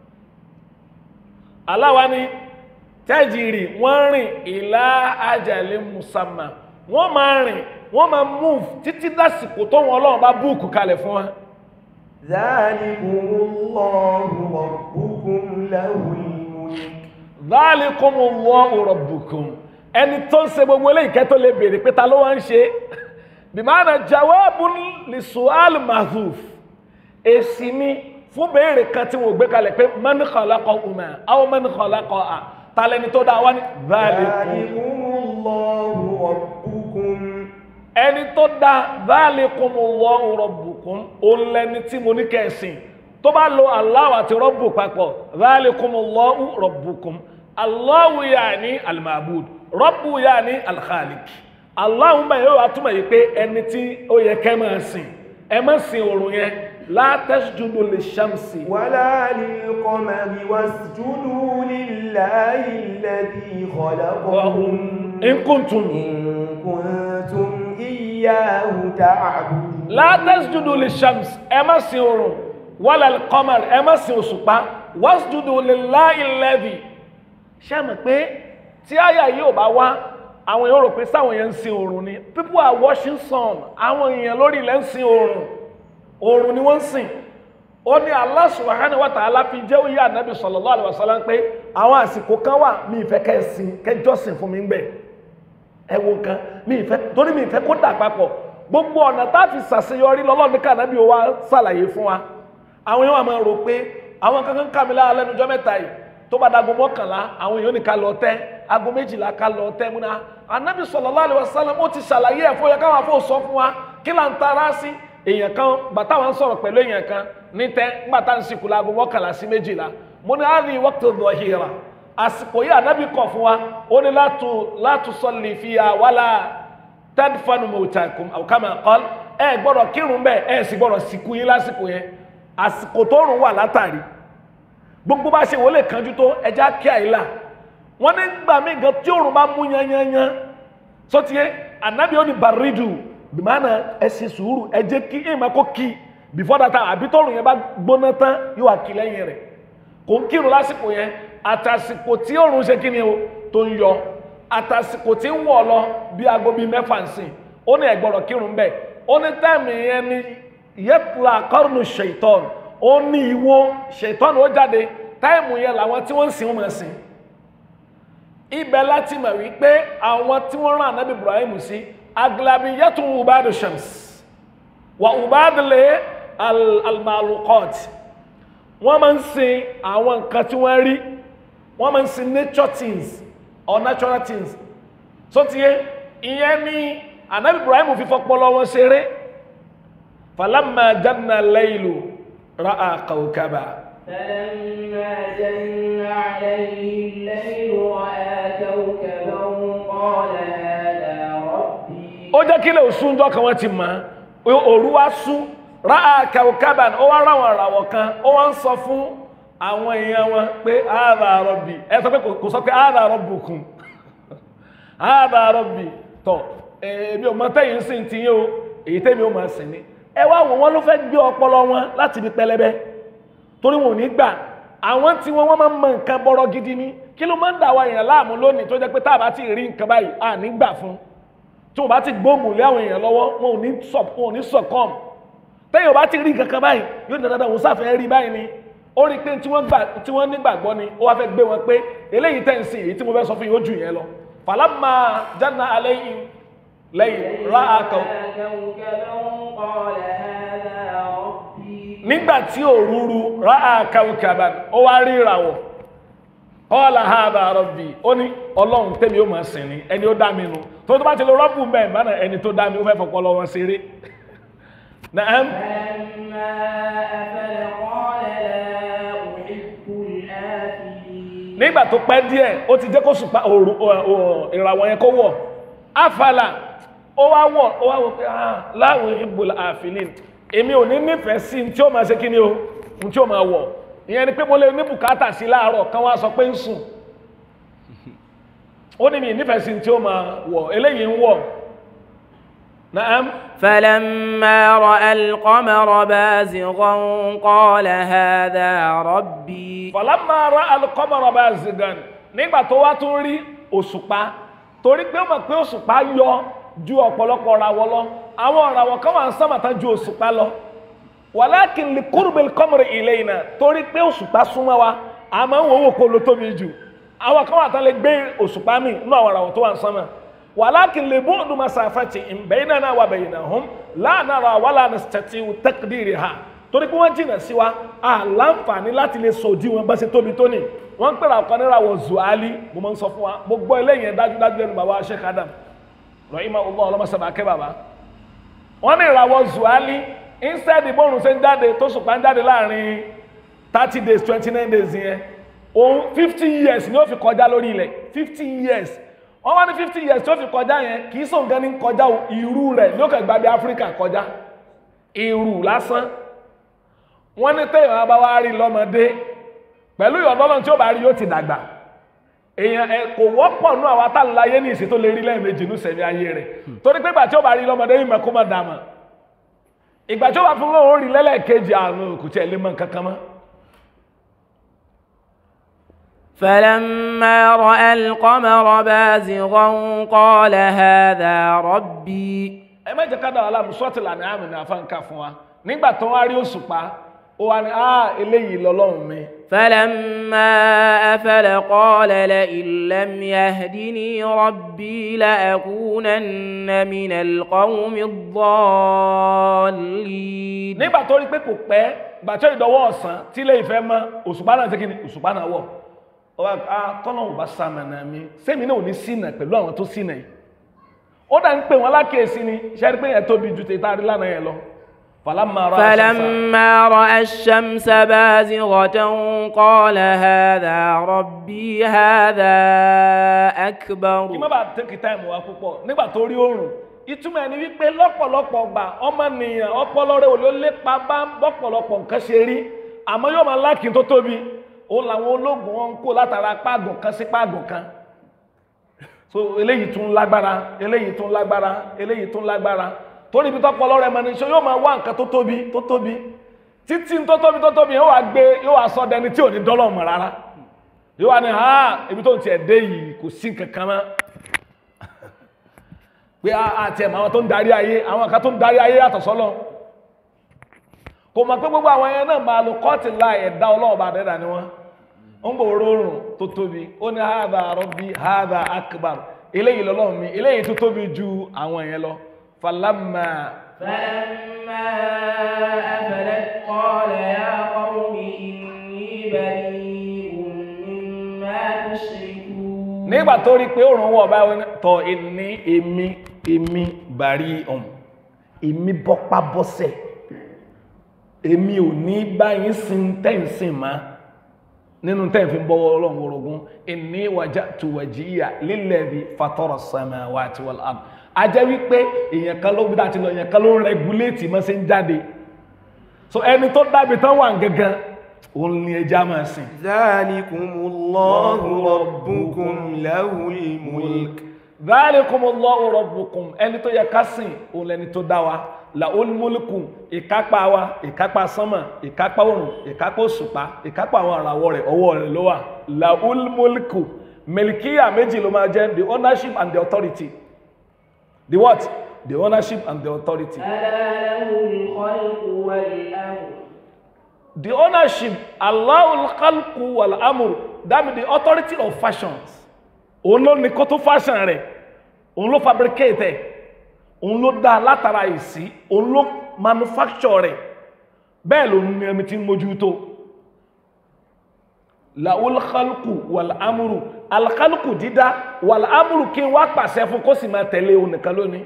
Speaker 1: aláwa ni tẹ́jìrì wọ́n rìn ìlà ajalè musamma wọ́n máa rìn wọ́n máa move títí dásìkò tó wọn ọlọ́run bá búùkù kalẹ̀ fún wa
Speaker 2: ذلكم الله ربكم له الملك
Speaker 1: Dhalikumullahu rabbukum ẹni tó ń ṣe gbogbo eléyìí kẹ́ tó lè béèrè pé ta ló wá ń ṣe bimana jawabun li su'al mahdhuf èsì ni fún béèrè kan tí wọ́n gbé kalẹ̀ pé man khalaqahuma aw man khalaqaha ta lẹni tó dá wá ní dhalikum
Speaker 2: ذلكم الله ربكم
Speaker 1: ẹni tó dá dhalikumullahu rabbukum òun lẹni tí mo ní kẹsìn tó bá lo Allahu àti rọ́bù papọ̀ dhalikumullahu rabbukum Allahu yaani al-ma'bud rọ́bù yaani al-khaliq Allahu bá yóò wá túmọ̀ yìí pé ẹni tí ó yẹ kẹ́ máa sìn ẹ má sìn òrùn yẹn la tasjudu lish-shamsi
Speaker 2: ولا للقمر واسجدوا لله الذي خلقهم
Speaker 1: in kuntum
Speaker 2: إن كنتم إياه تعبدون
Speaker 1: la tasjudu lish-shams ẹ má sìn òrùn wala al-qamar ẹ má sìn òṣùpá wasjudu lillahi alladhi ṣé mọ̀ pé tí àyà yìí ò bá wá àwọn èèyàn rò pé sáwọn èèyàn ń sin oòrùn ni people are watching sun àwọn èèyàn lórí ilẹ̀ ń sin oòrùn oòrùn ni wọ́n ń sìn ó ní Allah subhanahu wa ta'ala fi jẹ́ òye ànábì sallallahu alaihi wasallam pé àwọn àsìkò kan wà mi ìfẹ́ kẹ́ ẹ sìn kẹjọ́ sìn fún mi ń bẹ̀ ẹ wo nǹkan mi ìfẹ́ torí mi ìfẹ́ kó dà papọ̀ gbogbo ọ̀nà tá a fi ṣàṣeyọrí lọ́lọ́ọ̀ni kànábì wa ṣàlàyé fún wa àwọn èèyàn wà máa rò pé àwọn kankan kàmílà lẹ́nujọ́ mẹ́ta yìí tó bá dago mọ́kànlá àwọn èèyàn ní ká lọ tẹ́ ago méjìlá ká lọ tẹ́ múná anabi sallallahu alaihi wasallam ó ti ṣàlàyé ẹ̀fọ́ yẹ káwọn afọ́ sọ fún wa kí là ń tara sí èèyàn kan bàtà wọn sọ̀rọ̀ pẹ̀lú èèyàn kan ní tẹ́ ńgbà tá ń sìnkú láago mọ́kànlá sí méjìlá mo ní àárín waqtu dhuhira àsìkò yìí anabi kọ̀ fún wa ó ní látù látù salli fiha wala tadfanu mawtakum aw kama qala ẹ gbọ́dọ̀ kírun bẹ́ẹ̀ ẹ sì gbọ́dọ̀ sìnkú yín lásìkò yẹn àsìkò tó rùn wà látàrí gbogbo bá ṣe wọlé kanjú tó ẹja kí àìlà wọn ní gbà mí gan tí òòrùn bá mú yanyanyan sọtìyẹ anabi ó ní baridu bìmánà ẹ ṣe sùúrù ẹ jẹ́ kí ẹ máa kó kí before that time àbí tọrùn yẹn bá gbóná tán yóò wá kí lẹ́yìn rẹ̀ kò ń kírun lásìkò yẹn àtàsìkò tí òòrùn ṣe kí ni o tó ń yọ àtàsìkò tí ń wọ̀ lọ bí aago bíi mẹ́fà ń sìn ó ní ẹ̀gbọ́dọ̀ kírun bẹ́ẹ̀ ó ní táìmì yẹn ní yẹtùlá kọ́rùnù ṣèitọ́n ó ní ìwo ṣèitọ́n ó jáde táìmù yẹn làwọn tí wọ́n ń sìn wọ́n máa sìn ibẹ̀ láti mọ̀ wípé àwọn tí wọ́n rán ànábì Ibrahim sí aglabi yẹtùn ubadu shams wà ubadu lè almalukot wọ́n máa ń sìn àwọn nǹkan tí wọ́n rí wọ́n máa ń sìn nature things or natural things so tiye ìyẹn ní ànábì Ibrahim fi fọpọlọ wọn ṣeré falamma janna al-laylu ra'a kawkaba
Speaker 3: فلما جن عليه الليل رأى كوكبا قال هذا ربي
Speaker 1: ó jẹ́ kí lè sún jọ́ kan wọ́n ti mọ̀ ọ́ òru wá sún ra'a kawkaban ó wá ráwọn àràwọ̀ kan ó wá ń sọ fún àwọn èèyàn wọn pé hadha rabbi ẹ sọ pé kò sọ pé hadha rabbukum hadha rabbi tọ èmi ò mọ tẹ́yìn sí ti yín o èyí tẹ́mi ò máa sìn ní ẹ wá wò wọ́n ló fẹ́ gbé ọpọlọ wọn láti ibi pẹlẹbẹ torí wọn ò ní gbà àwọn tí wọn wọn máa ń mọ nǹkan bọrọ gidi ni kí ló máa ń dà wá èèyàn láàmú lónìí tó jẹ́ pé tá a bá ti rí nǹkan báyìí à ní gbà fún tí wọn bá ti gbóògùn lé àwọn èèyàn lọ́wọ́ wọn ò ní sọ wọn ò ní sọkọm tẹ̀yìn ò bá ti rí nǹkan kan báyìí yóò ní dandan òun sáfẹ́ rí báyìí ni ó rí i pé tí wọ́n gbà tí wọ́n nígbàgbọ́ ni ó wá fẹ́ gbé wọn pé eléyìí tẹ̀ ń sìn èyí tí mo fẹ́ sọ fún yín ó jù yẹn lọ falamma janna alayhim lẹ́yìn ra akọ
Speaker 3: كوكبا قال هذا ربي
Speaker 1: nígbà tí òrùrù ra akawukaba ó wá rí ìràwọ̀ qala hadha rabbi ó ní ọlọ́run tẹ́mi ó máa sìn ní ẹni ó dá mi nu tó tó bá ti lo rọ́bù mẹ́ẹ̀ bá náà ẹni tó dá mi ó fẹ́ fọpọ́ lọ́wọ́ ṣeré Na'am.
Speaker 3: فلما أفل قال لا أحب الآفلين
Speaker 1: nígbà tó pẹ́ díẹ̀ ó ti jẹ́ kó sùpá òru ò- ò- ìràwọ̀ yẹn kó wọ̀ afala ó wá wọ̀ ó wá wọ̀ pé ah láwọn ìbùl àfilin èmi ò ní nífẹ̀ẹ́ sí ní tí ó máa ṣe kí ni o ní tí ó máa wọ̀ ìyẹn ni pé mo lè ní bùkátà sí láàárọ̀ kan wá sọ pé ń sùn ó ní mi nífẹ̀ẹ́ sí ní tí ó máa wọ̀ eléyìí ń wọ̀ na'am
Speaker 3: فلما رأى القمر بازغا قال هذا ربي
Speaker 1: falamma ra'a al-qamara bazigan nígbà tó wá tún rí òṣùpá torí pé ó mọ̀ pé òṣùpá yọ ju ọ̀pọ̀lọpọ̀ ràwọ̀ lọ àwọn ràwọ̀ kan wà ń sánmà tán ju òṣùpá lọ walakin li qurbil qamari ilayna torí pé òṣùpá súnmọ́ wa a máa ń wò wò kó ló tóbi jù àwọn kan wà tán lè gbé òṣùpá mi nínú àwọn ràwọ̀ tó wà ń sánmà walakin li bu'du masafatihim baynana wa baynahum la nara wala nastati'u taqdiriha torí pé wọ́n jìnà sí wa a láǹfààní láti lè sọ òdí wọn bá ṣe tóbi tó ní wọ́n ń pèrè àkọ́ níra wọ zuali mo máa ń sọ fún wa mo gbọ́ eléyìí yẹn dájúdájú lẹ́nu bàbá Sheikh Adam rahima allah ọlọ́mọsàbà akẹ́ bàbá wọ́n ní ìràwọ̀ zuali instead ìbòrùn ṣe ń jáde tó ṣùpá ń jáde láàrin thirty days twenty nine days yẹn òun fifty years ni ó fi kọjá lórí ilẹ̀ fifty years wọ́n wá ní fifty years tí ó fi kọjá yẹn kì í sóun gan ní kọjá o ìrù rẹ̀ ní ó kàn gbàgbé Áfíríkà kọjá ìrù lásán wọ́n ní téèyàn bá wá rí lọ́mọdé pẹ̀lú ìyọ̀dọ́lọ́n tí ó bá rí yóò ti dàgbà èèyàn ẹ kò wọ́pọ̀ nú àwọn atálàyé ní ìsìn tó lè rí lẹ́ẹ̀mejì ní sẹ̀mí ayé rẹ̀ torí pé ìgbà tí ó bá rí lọ́mọdé yìí mẹ́kó mọ́ dàmà ìgbà tí ó bá fún wọn ó rí lẹ́lẹ́kejì àrùn kò tiẹ̀ lè mọ nǹkan kan mọ́.
Speaker 3: فلما رأى القمر بازغا قال هذا ربي
Speaker 1: ẹ má jẹ́ ká dá wàhálà sọ́ọ̀tì lànà àmì ní afáǹkà fún wa nígbà tó wá rí òṣùpá ó wá ní ah eléyìí lọ́lọ́run mi
Speaker 3: فلما أفل قال لئن لم يهدني ربي لأكونن من القوم الضالين
Speaker 1: nígbà tó rí pé kò pẹ́ gbà tí ó ìdọwọ́ ọ̀sán tí ilé ìfẹ́ mọ́ òṣùpá náà ṣe kí ni òṣùpá náà wọ̀ ó wá ah tọ́nà ò bá sàmànà mi sẹ́mi náà ò ní ṣìnà pẹ̀lú àwọn tó ṣìnà yìí ó dà ń pè wọ́n lákèésí ni ṣe rí pé yẹn tóbi ju tètè àrí lánàá yẹn lọ falamma ra'a ash-shamsa
Speaker 3: فلما رأى الشمس بازغة قال هذا ربي هذا أكبر
Speaker 1: kí má bàa tẹ́kì táìmù wa púpọ̀ nígbà tó rí oòrùn ìtumọ̀ ẹni wípé lọ́pọ̀lọpọ̀ gbà ọmọnìyàn ọpọlọ rẹ̀ ò ló lépa bá bọ́pọ̀lọpọ̀ nǹkan ṣe rí àmọ́ yóò máa láàkì tó tóbi òun làwọn ológun wọn ń kó látara páàgùn kan sí páàgùn kan so eléyìí tún lágbára eléyìí tún lágbára eléyìí tún lágbára torí ibi tọ́pọlọ rẹ̀ mọ̀ ní ṣe yóò máa wá nǹkan tó tóbi tó tóbi títí tó tóbi tó tóbi yóò wá gbé yóò wá sọ dẹni tí ò ní dọ́lọ̀ mọ̀ rárá yóò wá ní ha ibi tó ń tiẹ̀ dé yìí kò sí nǹkan kan mọ́ pé àti ẹ̀mọ̀ àwọn tó ń darí ayé àwọn kan tó ń darí ayé yàtọ̀ sọ́lọ́ kò mọ̀ pé gbogbo àwọn ẹyẹ náà máa lo kọ́ọ̀tì láì ẹ̀dá ọlọ́run bá dẹ́dà ni wọ́n ń bò rọrùn tó tóbi ó ní hadha rabbi hadha akbar eléyìí lọ́lọ́run mi eléyìí tó tóbi ju àwọn ẹ̀yẹ lọ falamma
Speaker 3: فلما أفلت قال يا قوم إني بريء مما تشركون
Speaker 1: nígbà tó rí pé òrùn wọ̀ báyìí tọ̀ ní èmi èmi bàrí ọ̀hún èmi bọ́pá bọ́sẹ̀ èmi ò ní báyìí sin tẹ́ǹsìn má nínú tẹ́ǹfin bọ́wọ́ ọlọ́run orogún inni wajjahtu wajhiya lilladhi fatara samawati wal ard a jẹ́ wípé èèyàn kan ló gbídá ti lọ èèyàn kan ló ń rẹguléètì mọ́ sí ń jáde so ẹni tó dábì tán wà gangan òun ni ẹja máa sìn
Speaker 2: ذلكم الله ربكم له الملك
Speaker 1: Dhalikumullahu rabbukum ẹni tó yẹ ká sìn òun lẹni tó dá wa lahul mulku ìkápá wa ìkápá sánmà ìkápá òrùn ìkápá òṣùpá ìkápá àwọn àràwọ̀ rẹ̀ ọwọ́ rẹ̀ ló wà lahul mulku mẹlìkíyà méjì ló máa jẹ́ the ownership and the authority the what the ownership and the authority
Speaker 3: ألا له الخلق والأمر
Speaker 1: the ownership Allahul khalqu wal amru that means the authority of fashions òun ló ní kó tó fashion rẹ̀ òun ló fabricate ẹ̀ òun ló dá látara ìsí òun ló manufacture rẹ̀ bẹ́ẹ̀ ló ní ẹni tí ń mójútó lahul khalqu wal amru al khalqu dídá wal amru kí n wá pàṣẹ fún kó sì máa tẹ̀lé òun nìkan lónìí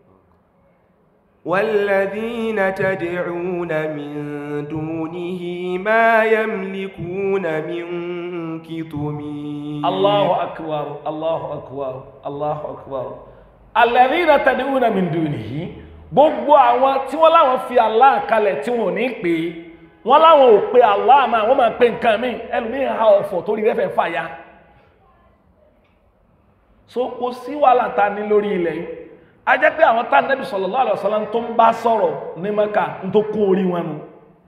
Speaker 2: والذين تدعون من دونه ما يملكون من كتمين
Speaker 1: Allahu akbar Allahu akbar Allahu akbar alladhina tad'una min dunihi gbogbo àwọn tí wọ́n láwọn fi Allah kalẹ̀ tí wọ́n ò ní pè é wọ́n láwọn ò pe Allah máa wọ́n máa pe nǹkan míì ẹlòmíì ha ọ̀fọ̀ torí rẹ̀ fẹ́ fàya so kò sí wàhálà ta ní lórí ilẹ̀ yìí a jẹ́ pé àwọn tá nẹ́bí sallallahu alaihi wasallam tó ń bá sọ̀rọ̀ ní mẹ́ka ń tó kó orí wọn nu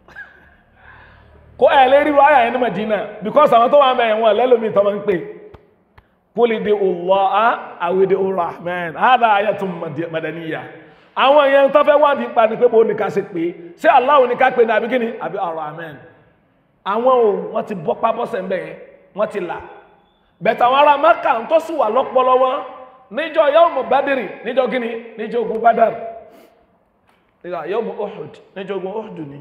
Speaker 1: kó ẹ̀ lérí wáyà yẹn ní Madina because àwọn tó wà ń bẹ̀ yẹn wọn lẹ́lómi tó máa ń pè kúlì di Allah àwìdí Rahman hádà ayatun madaniya àwọn èèyàn tó fẹ́ wádìí pa ni pé bó ní ká ṣe pé ṣé Allah ní ká pè ní àbí kíni àbí Ar-Rahman àwọn ò wọ́n ti bọ́ pábọ́sẹ̀ ń bẹ̀ yẹn wọ́n ti là bẹ̀tẹ̀ àwọn ará Mẹ́kà ń tó sì wà lọ́pọ̀lọ́ wọn níjọ́ yawmu Badri níjọ́ kíni níjọ́ ogun Badr níjọ́ yawmu Uhud níjọ́ ogun Uhud ni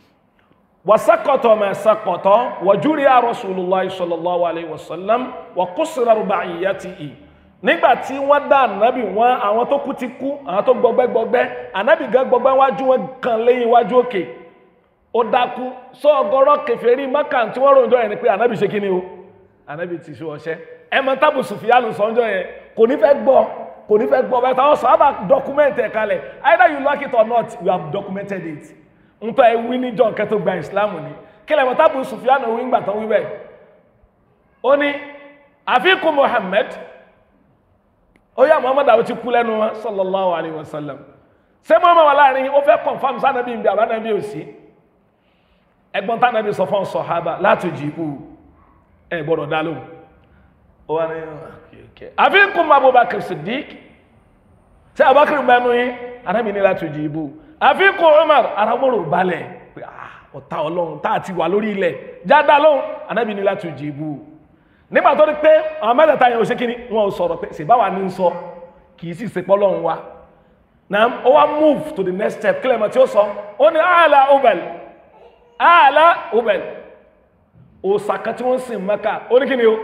Speaker 1: wasakọtọ ma sakọtọ wàjúrí Rasulullah sallallahu alayhi wa sallam wà kúsìrà rubaiyatihi nígbà tí wọ́n dá ànábì wọn àwọn tó kú ti kú àwọn tó gbọgbẹ́ gbọgbẹ́ ànábì gan gbọgbẹ́ wájú wọn kan lẹ́yìn wájú òkè ó dákú sọ ọgọ́rọ́ kèfèrí Mákà tí wọ́n ròjọ́ yẹn ni pé ànábì ṣe kíni o ànábì ti ṣe ọṣẹ́ ẹmọ tábù Sùfìyánù sọ́njọ́ yẹn kò ní fẹ́ gbọ́ kò ní fẹ́ gbọ́ bẹ́ẹ̀ táwọn sábà document ẹ̀ kalẹ̀ either you like it or not you have documented it ntọ́ ẹ wí ní john kẹtó gba ìsìláàmù ni kílẹ̀ mọ̀ tábù Sùfìyánù wí ńgbà tán wí bẹ́ẹ̀ ó ní àfikún Muhammad ó yá Muhammad àwọn ti kú lẹ́nu wọn sallallahu alayhi wa sallam ṣé Muhammad wà láàrin ó fẹ́ confam sanabi ibi àbánabi òsì ẹgbọ́n tánàbí sọ fún sọ̀hábà láti jìbù ẹ gbọ́dọ̀ dá lóhùn ó wà ní àfikún Abubakar Siddiq ṣé Abubakar mẹ́nu yín anábì ní láti jìbù àfikún Umar aramọ́rò balẹ̀ pé ọ̀tá ọlọ́run tá àti wà lórí ilẹ̀ jáde lóhùn anábì ní láti jìbù nígbà tó rí pé àwọn mẹ́tẹ̀ẹ̀ta yẹn ò ṣe kí ni wọn ò sọ̀rọ̀ pé ṣèbáwa ní sọ kì í sì ṣe pọ́lọ́run wa na ó wá move to the next step kílẹ̀ mọ̀ tí ó sọ ó ní ààlà obel ààlà obel òòsà kan tí wọ́n sìn Mẹ́kà ó ní kí ni o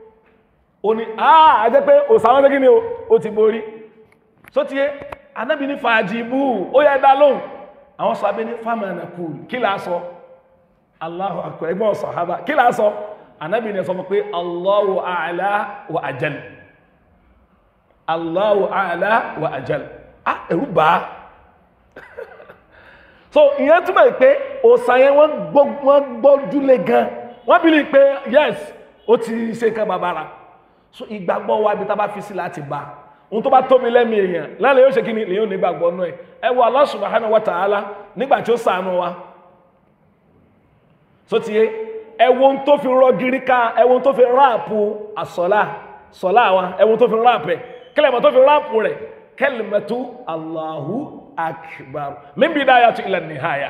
Speaker 1: ó ní àà jẹ́ pé òòsà wọn ní kí ni o ó ti borí so ti yé anábì ní fàájì bú ó yẹ dá lóhùn àwọn sọ abẹ́ ní fámánà kù kí là á sọ Allahu akbar ẹgbọ́n sàhábà kí là á sọ anábì ní sọ fún pé Allahu a'la wa ajal Allahu a'la wa ajal ah ẹ̀rù bá so ìyẹn túmọ̀ pé òòsàn yẹn wọ́n gbọ́júlé gan wọ́n bí lè pé yes ó ti ṣe nǹkan bàbára so ìgbàgbọ́ wa ibi tá bá fi sí láti bá ohun tó bá tóbi lẹ́mí èèyàn lálẹ́ yóò ṣe kí ni lèyìn onígbàgbọ́ náà ẹ wo Allah subhanahu wa ta'ala nígbà tí ó ṣàánú wa so ti yé ẹ wo ohun tó fi rọ gírí ká ẹ wo ohun tó fi ráàpù àsọlá sọlá wa ẹ wo ohun tó fi ráàpù ẹ kílẹ̀ mọ́ tó fi ráàpù rẹ̀ kalimatu Allahu akbar min bidayati ila nihaya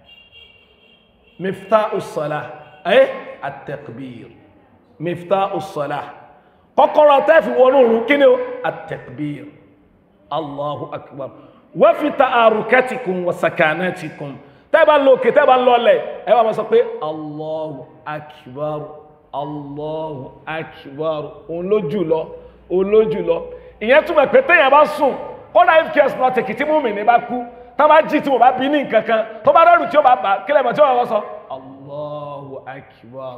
Speaker 1: miftahu salah ẹ at-takbir miftahu salah kọ́kọ́rọ́ tẹ́fì wọnú òrùn kí ni ó at-takbir allahu akbar wa fi ta'arukatikum wa sakanatikum tẹ́bà lókè tẹ́bà lọ́lẹ̀ ẹ wà máa sọ pé allahu akbar allahu akbar òun ló jù lọ òun ló jù lọ ìyẹn túmọ̀ pé téèyàn bá sùn kọ́dà if care is not taken tí múmi ní bá kú tá bá jí tí mo bá bí ní nǹkan kan tó bá rẹ́rù tí ó bá bà kílẹ̀ mọ̀ tí ó bá sọ allahu akbar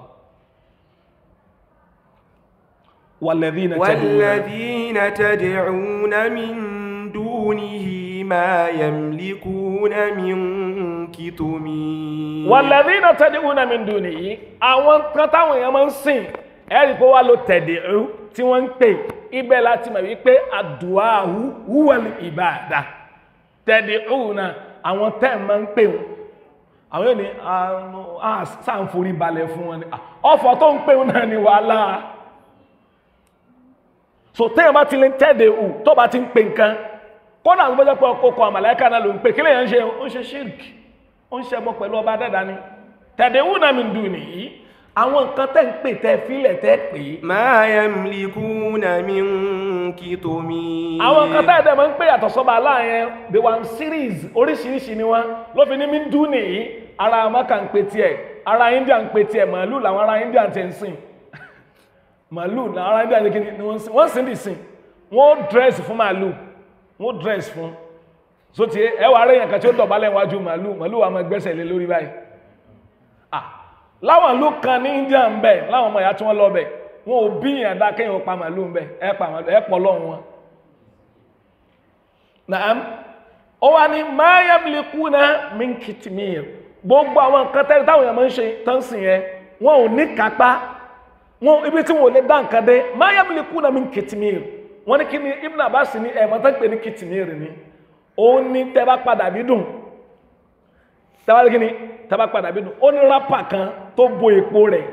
Speaker 1: والذين
Speaker 2: والذين تدعون من دونه ما يملكون من كتمين
Speaker 1: والذين تدعون من دونه àwọn kan táwọn èèyàn máa ń sìn ẹ̀rí pé wá ló tẹ̀dẹ̀rú tí wọ́n ń pè ibẹ̀ láti mọ̀ wípé àdùáhù wúwẹ̀lì ìbàdà tẹ̀dẹ̀rú náà àwọn tẹ́ máa ń pè wọn àwọn yóò ní sáǹforí balẹ̀ fún wọn ni ọ̀fọ̀ tó ń pè wọn náà ni wàhálà so téèyàn bá ti lè tẹ́ẹ̀dẹ̀ ù tó bá ti ń pè nǹkan kọ́nà àwọn gbọ́jọ́ pé ọkọ̀ àmàlẹ́kà náà ló ń pè kí lèyàn ṣe ó ń ṣe ṣírk ó ń ṣe ẹbọ pẹ̀lú ọba dẹ́dà ni tẹ̀dẹ̀ ù náà mi ń dùn nìyí àwọn nǹkan tẹ́ ń pè tẹ́ fílẹ̀ tẹ́ pè é.
Speaker 2: ما يملكون من كتمين
Speaker 1: àwọn nǹkan tẹ́ ẹ̀dẹ̀ máa ń pè yàtọ̀ sọ́ba aláàyẹn the one series oríṣiríṣi ni wọ́n ló fi ní mi ń dùn nìyí ara Mákà ń pè tiẹ̀ ara India ń pè tiẹ̀ màálù làwọn ará India ti ń sìn màálù náà ara ẹgbẹ́ àjẹ́kí ni wọ́n sí wọ́n sì ń dì sí wọ́n dress fún màálù wọ́n dress fún so ti ẹwà rẹ̀ yẹn kan tí ó dọ̀bálẹ̀ wájú màálù màálù wa máa gbẹ́sẹ̀ lé lórí báyìí ah láwọn ìlú kan ní India ń bẹ láwọn ọmọ ìyá tí wọ́n lọ bẹ̀ wọn ò bí yàn dá kéèyàn pa màálù ń bẹ ẹ pa màálù ẹ pọ̀ lọ́run wọn. naam ó wá ní ma yamlikuna min kitmir gbogbo àwọn nǹkan tẹ́lẹ̀ táwọn èèyàn máa ń ṣe tán sìn yẹn wọn ò ní kápá wọn ibi tí wọn ò lè dá nǹkan dé ma yamlikuna min kitmir wọ́n ní kí ni Ibn Abbas ní ẹ̀mọ́ tó ń pè ní kìtìmírì ni òun ní tẹ́ bá padà bí dùn tẹ́ bá kí ni tẹ́ bá padà bí dùn ó ní rápà kan tó bo èpo rẹ̀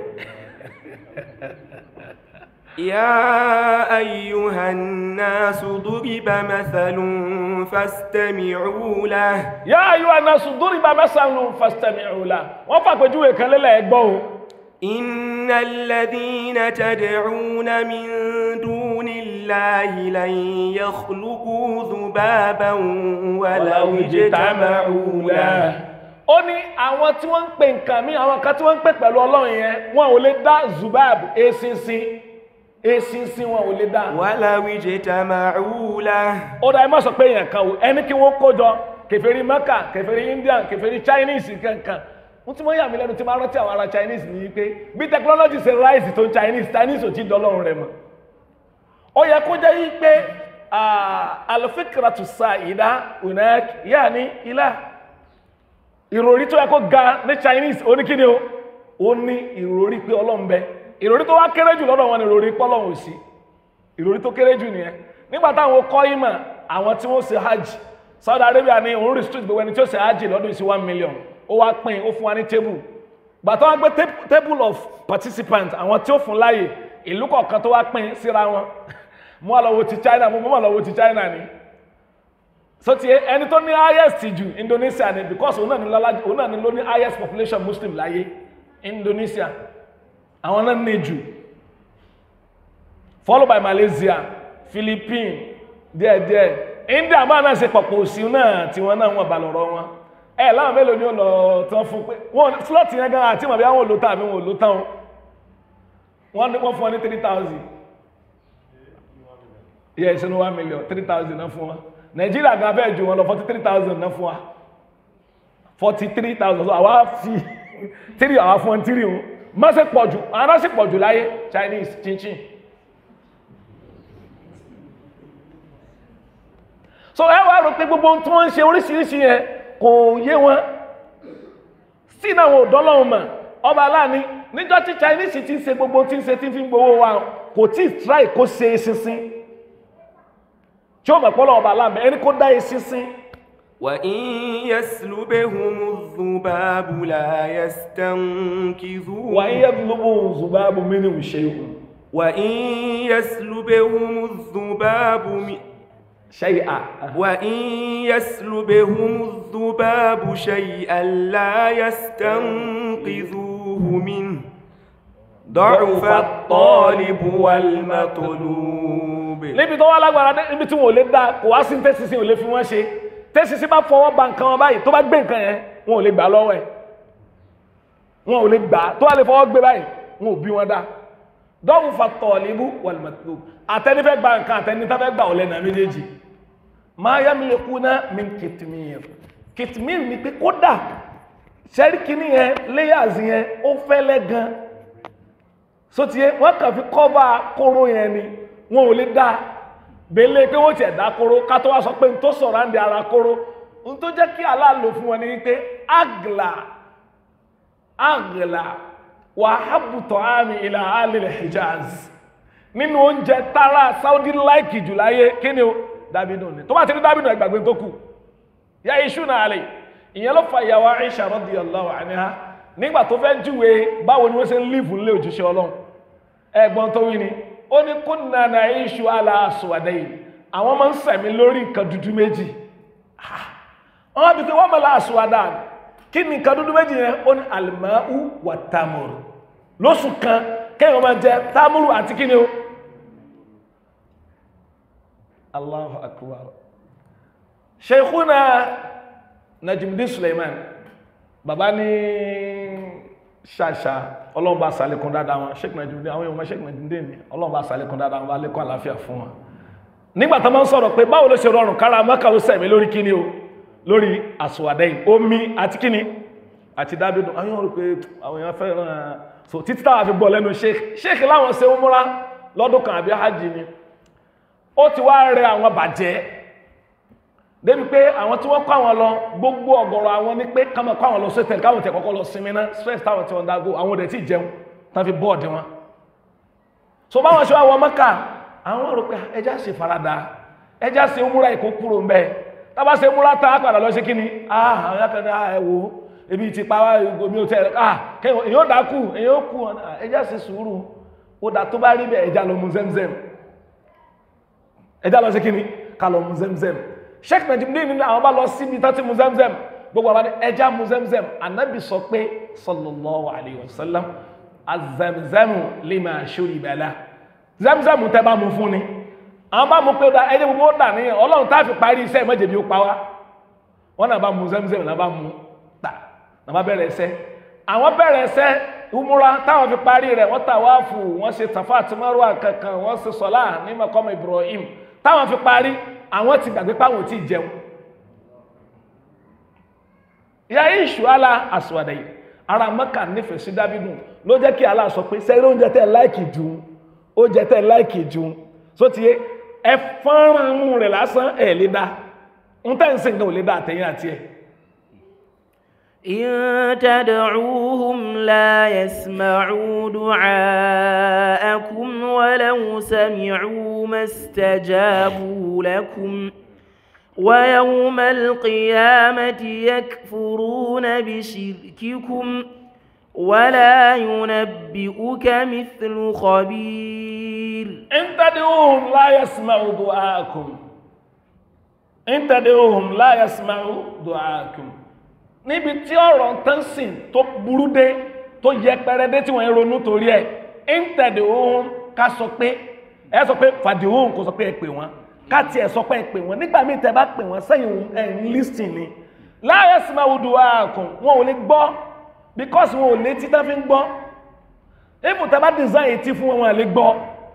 Speaker 2: يا أيها الناس ضرب مثل فاستمعوا له
Speaker 1: yá ayọ́ anasu duriba masalun fastami'u la wọ́n fàpèjúwe kan lélẹ̀ ẹgbọ́ o
Speaker 2: إن الذين تدعون من دون الله لن يخلقوا ذبابا ولو اجتمعوا له
Speaker 1: ó ní àwọn tí wọ́n ń pè nǹkan mí àwọn kan tí wọ́n ń pè pẹ̀lú ọlọ́run yẹn wọn ò lè dá zubab eṣinṣin eṣinṣin wọn ò lè dá
Speaker 2: ولو اجتمعوا له
Speaker 1: ó dá ẹ má sọ pé èèyàn kan o ẹni kí wọ́n kó jọ kèfèrí Mẹ́kà kèfèrí Indian kèfèrí Chinese kankan wọ́n ti mọ́ yà mí lẹ́nu tí máa rántí àwọn ará Chinese ní pé bí technology ṣe rise tó ń Chinese Chinese ò tí dọ́lọ́run rẹ̀ mọ́ ó yẹ kó jẹ́ yí pé alfikratu sa'ida unak yaani ilah ìròrí tó yẹ kó ga ní Chinese oníkíni o ó ní ìròrí pé Ọlọ́run bẹ ìròrí tó wá kéré jù lọ́dọ̀ wọn ni ìròrí pé Ọlọ́run ò sí ìròrí tó kéré jù nìyẹn nígbà táwọn kọ́ ìmọ̀ àwọn tí wọ́n ṣe hajj Saudi Arabia ní òun restrict gbogbo ẹni tí ó ṣe hajj lọ́dún sí one million ó wá pín ó fún wa ní table gbàtọ́ wọn gbé tab- table of participants àwọn tí ó fún láàyè ìlú kọ̀ọ̀kan tó wá pín síra wọn mú àlọ́wọ́ ti China mú mú àlọ́wọ́ ti China ni so ti ẹni tó ní highest jù Indonesia ni because òun náà ní lọ́lá òun náà ní ló ní highest population Muslim láyé Indonesia àwọn náà ní jù followed by Malaysia Philippines díẹ̀díẹ̀ India máa náà ṣe pọ̀pọ̀ òsì náà tí wọ́n náà wọ́n bá lọ́rọ̀ wọn ẹ láwọn mélòó ni ó lọ tán fún pé wọn slot yẹn gan àti màbí àwọn olóòótọ́ àbí wọn olóòótọ́ wọn wọ́n ní wọ́n fún wọn ní three thousand yẹ ìṣẹ́nu one million three thousand náà fún wa Nàìjíríà gan fẹ́ ju wọn lọ forty three thousand náà fún wa forty three thousand so àwa fi three àwa fún wọn three o má ṣe pọ̀ jù àwọn náà sì pọ̀ jù láyé Chinese chinchin. so ẹ wá rò pé gbogbo ohun tí wọ́n ń ṣe oríṣiríṣi yẹn kò yé wọn sí náà wọn ò dọ́lọ́run mọ̀ ọba aláàní níjọ́ tí Chinese ti ń ṣe gbogbo ohun tí ń ṣe tí ń fi ń gbowó wa kò tí ì try kó ṣe eṣinṣin tí ó mọ̀ pọ́lọ́ ọba aláàmì ẹni kó dá eṣinṣin
Speaker 2: وإن يسلبهم الذباب لا يستنكذوه
Speaker 1: wà ń yẹ lóbo zubabu mini ṣe ìhùn
Speaker 2: وإن يسلبهم الذباب م-
Speaker 1: ṣe à
Speaker 2: وإن يسلبهم الذباب شيئا لا يستنقذوه منه ضعف الطالب والمطلوب
Speaker 1: níbi tó wá lágbára dé níbi tí wọn ò lè dá kò wá sí tẹ́sísí ò lè fi wọ́n ṣe tẹ́sísí bá fọwọ́ ba nǹkan wọn báyìí tó bá gbé nǹkan yẹn wọn ò lè gbà lọ́wọ́ ẹ̀ wọn ò lè gbà tó wà lè fọwọ́ gbé báyìí wọn ò bí wọn dá dọ́wù fa tọ̀ọ̀lìbù wàlùmọ̀tò àtẹnifẹ́ gba nǹkan àtẹnifẹ́ gba ọ̀lẹ́ náà méjèèjì máa yá mi lè kú náà mi kìtìmíyàn kìtìmíyàn ni pé kódà sẹ́ríkìní yẹn layers yẹn ó fẹ́lẹ́ gan sotie wọ́n kàn fi kọ́va kóró yẹn ni wọn ò lè dá bẹ́lẹ̀ pé wọ́n tiẹ̀ dá kóró ká tó wá sọ pé n tó sọ̀rọ̀ àǹdí ara kóró n tó jẹ́ kí Allah lò fún wọn ni wípé agla agla wàhábùtọ̀ àmì ilà alìlẹ̀ hijaz nínú oúnjẹ tara saudi láìkì jù láyé kí ni o dábìnú ni tó bá ti rí dábìnú ẹgbàgbé tó kù ya iṣu náà lè ìyẹn ló fa ìyàwó Aisha radiyallahu anha nígbà tó fẹ́ júwe báwo ni wọ́n ṣe ń lífù nílé òjíṣẹ́ ọlọ́run ẹ̀gbọ́n tó wí ni ó ní kunna na'ishu ala aswadayn àwọn máa ń sẹ̀mí lórí nǹkan dúdú méjì wọ́n bí pé wọ́n mọ̀ láàṣù adáàni kí ni nǹkan dúdú méjì yẹn ó ní alimau wà tamuru lóṣù kan kéèyàn máa jẹ tamuru àti kí ni o allahu akbar sheikhuna najimdi suleiman baba ní ṣàṣà ọlọ́run bá sàlékún dáadáa wọn sheikh najimdi àwọn èèyàn ọmọ sheikh najimdi ni ọlọ́run bá sàlékún dáadáa wọn bá lékún àlàáfíà fún wọn nígbà tó máa ń sọ̀rọ̀ pé báwo ló ṣe rọrùn kára mọ́kà ó sẹ̀mí lórí kíní o lórí àsùwàdẹ́yìn omi àti kíní àti dábìdù àwọn èèyàn rò pé àwọn èèyàn fẹ́ràn so títí táwa fi bọ̀ lẹ́nu sheikh sheikh láwọn ṣe ń múra lọ́dún kan àbí hajj ni ó ti wá rẹ àwọn bàjẹ́ débi pé àwọn tí wọ́n kọ́ àwọn lọ gbogbo ọ̀gọ̀rọ̀ àwọn ní pé káwọn kọ́ àwọn lọ sọ́tẹ̀ káwọn tẹ̀ kọ́kọ́ lọ sinmi náà stress táwọn tí wọ́n dágó àwọn òdẹ̀ tí jẹun tán fi bọ́ọ̀dì wọn so báwọn ṣe wá wọ mọ́kà àwọn rò pé ẹjá ṣe farada ẹjá ṣe múra ìkó kúrò ń bẹ tábà ṣe múra tá a padà lọ sí kíni ah àwọn yàtọ̀ ní ẹ wo ebi ti pa wá omi ò tẹ ah kẹwọn èyàn ó dákú èyàn ó kú ẹjá ṣe sùúrù ó dá tó bá rí bẹ ẹjá lọ mu zemzem ẹjá lọ sí kíni ká lọ mu zemzem sheikh najimudin nínú àwọn bá lọ síbi tó ti mu zemzem gbogbo àwọn ẹjá mu zemzem anabi sọ pé sallallahu alayhi wa sallam azamzamu lima shuriba la zamzamu tẹ bá mu fún ni àwọn bá mu pé ó da ẹjẹ gbogbo ó dà níyàn ọlọ́run tá a fi parí iṣẹ́ ìmọ̀jẹ̀bi ó pa wá wọn náà bá mu zamzam náà bá mu tà náà bá bẹ̀rẹ̀ ẹsẹ̀ àwọn bẹ̀rẹ̀ ẹsẹ̀ umura táwọn fi parí rẹ̀ wọ́n tà wáàfù wọ́n ṣe tàfà àti márùwà kankan wọ́n ṣe sọlá ní mọ̀kọ́mọ Ibrahim táwọn fi parí àwọn ti gbàgbé páwọn ò tí ì jẹun ìyá yìí ṣùálà àsùwàdà yìí ara mọ́kà nífẹ̀ẹ́ sí dábìdùn ló jẹ́ kí Allah sọ pé sẹ́rí oúnjẹ tẹ́ láìkì jù oúnjẹ tẹ́ láìkì jù só ti yé ẹ fọ́nrán mú rẹ̀ lásán ẹ̀ lè dá ń tẹ́ ń sìn kan ò lè dá àtẹ̀yìn àti ẹ̀
Speaker 3: إن تدعوهم لا يسمعوا دعاءكم ولو سمعوا ما استجابوا لكم ويوم القيامة يكفرون بشرككم ولا ينبئك مثل خبير
Speaker 1: إن تدعوهم لا يسمعوا دعاءكم إن تدعوهم لا يسمعوا دعاءكم níbi tí ọ̀rọ̀ tán sìn tó burú dé tó yẹpẹrẹ dé tí wọ́n ń ronú torí ẹ̀ ń tẹ̀dé ohun ká sọ pé ẹ sọ pé fàdé ohun kò sọ pé ẹ pè wọ́n ká tiẹ̀ sọ pé ẹ pè wọ́n nígbà míì tẹ́ bá pè wọ́n sẹ́yìn ẹ̀ ń lísìn ni láàyè sì máa wùdù ààkùn wọn ò lè gbọ́ because wọn ò létí tán fi ń gbọ́ ibù tẹ́ bá design etí fún wọn wọn à lè gbọ́.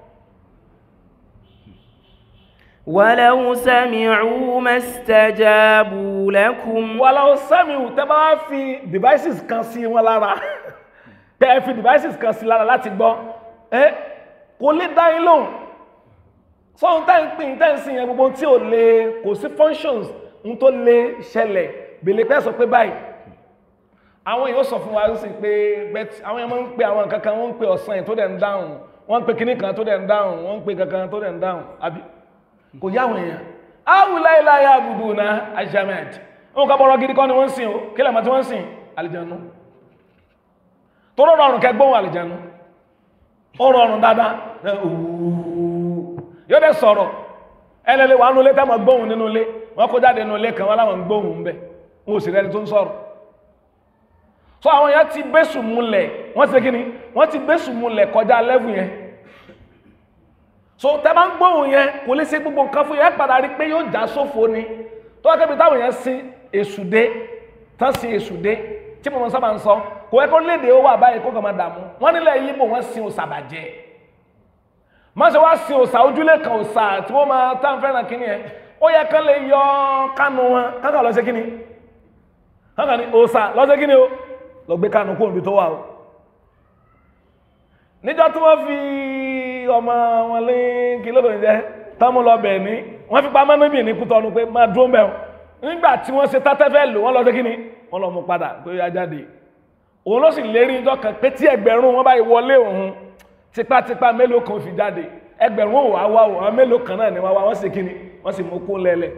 Speaker 3: ولو سمعوا ما استجابوا لكم
Speaker 1: wàlá sẹ́miù tẹ́ bá wá fi devices kan sí wọn lára tẹ́ ẹ fi devices kan sí lára láti gbọ́ ẹ kò lè dá yín lóhùn sọ́hun tẹ́ ń pín tẹ́ ń sìn yẹn gbogbo tí ò lè kò sí functions ń tó lè ṣẹlẹ̀ bèlè pẹ́ sọ pé báyìí àwọn èèyàn sọ fún wa sí pé bet àwọn èèyàn máa ń pe àwọn nǹkan kan wọ́n ń pe ọ̀sán yìí tó dẹ̀ ń dáhùn wọ́n ń pe kinní kan tó dẹ̀ ń dáhùn wọ́n ń pe kankan tó dẹ̀ ń dáhùn àbí kò yá àwọn èèyàn awùláìláyà àbùdù na ajamed wọn kà bọ́rọ̀ gidi kọ́ ni wọ́n ń sìn o kí lẹ́mọ̀ tí wọ́n ń sìn àlìjánu tó rọrùn ọrùn kẹgbọ́n àlìjánu ó rọrùn dáadáa ẹ ooo yóò dẹ sọ̀rọ̀ ẹlẹ́lẹ́ wà nínú ilé tẹ́mọ̀ gbóhùn nínú ilé wọ́n kó jáde nínú ilé kan wọ́n láwọn gbóhùn ń bẹ̀ wọn ò sì rẹni tó ń sọ̀rọ̀ so àwọn èèyàn ti bẹ́sùn múlẹ̀ wọ́n ti ṣe kí ni wọ́n ti bẹ́sùn múlẹ̀ kọjá lẹ́vù yẹn so tẹ bá ń gbóhùn yẹn kò lè ṣe gbogbo nǹkan fún yẹn padà rí pé yóò já sófo ni tó wá kébi táwọn yẹn sin èṣù dé tán sin èṣù dé tí mo mọ sábà ń sọ kò yẹ kó léde ó wà báyìí kó kàn máa dààmú wọn nílẹ̀ yìí bò wọ́n sin òòṣà bàjẹ́ má ṣe wá sin òòṣà ojúlé kan òòṣà tí wọ́n máa tá n fẹ́ràn kíní yẹn ó yẹ kán lè yọ kánú wọn kánkà lọ sí kíní kánkà ní òòṣà lọ sí kíní o lọ gbé kánú kó òbí tó wà o níjọ́ tí wọ́n fi ọmọ wọn lé kí ló lóun jẹ tọ́mú lọ bẹ̀ ní wọ́n fi pamọ́ níbi ní kútọ́nu pé máa dúró mẹ́wọ̀n nígbà tí wọ́n ṣe tátẹ́fẹ́ lò wọ́n lọ sí kíni wọ́n lọ mú padà pé ó yá jáde òun ló sì lérí ìjọ kan pé tí ẹgbẹ̀rún wọn báyìí wọlé òun tipátipá mélòó kan fi jáde ẹgbẹ̀rún òwò àwa àwọn mélòó kan náà ni wọ́n wá wọ́n sì kíni wọ́n sì mú kún lẹ́lẹ̀.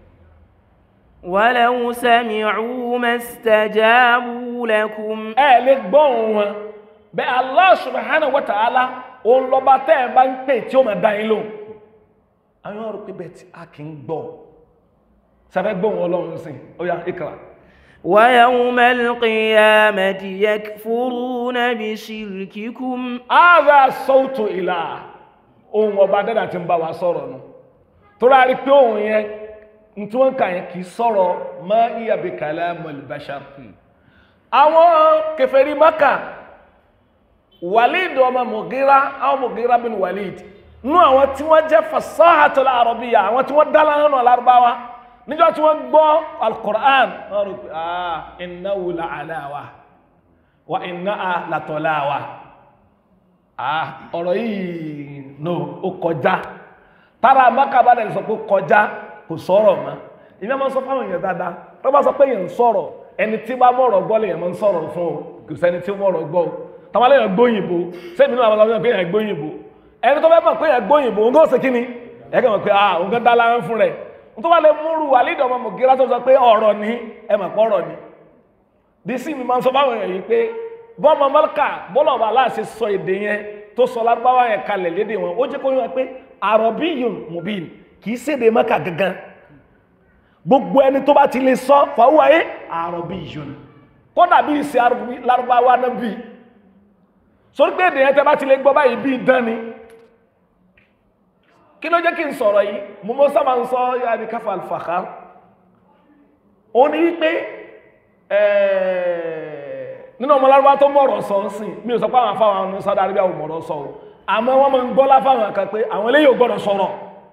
Speaker 3: ولو سمعوا ما استجابوا لكم
Speaker 1: ẹ lè gbọ́ òun wọn bẹ́ẹ̀ Allah subhanahu wa ta'ala òun lọ́ba tẹ́ ẹ bá ń pè tí ó máa dá yín lóhùn àwọn ọ̀rọ̀ pé bẹ́ẹ̀ tí a kì í gbọ́ sáfẹ́ gbọ́ wọn ọlọ́run sìn ó yá ikra
Speaker 3: ويوم القيامة يكفرون بشرككم
Speaker 1: ààrẹ sọ́ọ̀tù ìlà ohun ọba dẹ́dà tí ń bá wa sọ̀rọ̀ nù tó rárí pé ohun yẹn ní tí wọ́n kà yẹn kì í sọ̀rọ̀ ma iya bi kalamul bashar àwọn kèfèrí Mákà walid ọmọ mugira àwọn mugira bin walid nú àwọn tí wọ́n jẹ́ fasahatul arabiya àwọn tí wọ́n dálá nínú alárúbáwá níjọ́ tí wọ́n gbọ́ alquran wọ́n rò pé ah innahu la alawa wa innaha la tolawa ah ọ̀rọ̀ yìí no ó kọjá tára Mákà bá dẹ̀ sọ pé kọjá kò sọ̀rọ̀ mọ́ ìyẹn máa ń sọ fáwọn èèyàn dáadáa tó bá sọ pé èèyàn ń sọ̀rọ̀ ẹni tí bá mọ̀rọ̀ gbọ́ lèèyàn máa ń sọ̀rọ̀ fún o kò sẹ́ni tí ó mọ̀rọ̀ gbọ́ o táwọn alẹ́ yẹn gbóyìnbó sẹ́mi náà àwọn ọmọ pé èèyàn gbóyìnbó ẹni tó fẹ́ mọ̀ pé yẹn gbóyìnbó ń gọ́ ṣe kí ni ẹ kàn mọ̀ pé ah òun kan dá lára fún rẹ̀ n tó wà lè múrù wàlídọ̀ ọmọ mọ̀gíra tó sọ pé ọ̀rọ̀ ni ẹ mọ̀ pọ̀ ọ̀rọ̀ ni dc mi máa ń sọ fáwọn èèyàn yìí pé bọ́ọ̀mọ mọ́líkà bọ́ọ̀lọ̀ ọba aláàṣẹ sọ èdè yẹn tó sọ lárúbáwá yẹn kalẹ̀ lédè wọn ó jẹ́ kó yọ pé àròbíyùn mubin kì í ṣèdè mọ́kà gangan gbogbo ẹni tó bá ti lè sọ fàwọ́ ẹ àròbíyùn kódà bí ìṣe lárúbáwá náà bí sórí pé èdè yẹn tẹ́ bá ti lè gbọ́ báyìí bí dán ni kí ló jẹ́ kí n sọ̀rọ̀ yìí mo mọ́ sábà ń sọ yára ní káfà alfàkà ó ní wípé nínú ọmọ lárúbá tó mọ̀rọ̀ sọ ń sìn mi ò sọ pé àwọn afáwọn ọmọ Saudi Arabia ò mọ̀rọ̀ sọ o àmọ́ wọ́n máa ń gbọ́ láfáwọn kan pé àwọn eléyìí ò gbọ́dọ̀ sọ̀rọ̀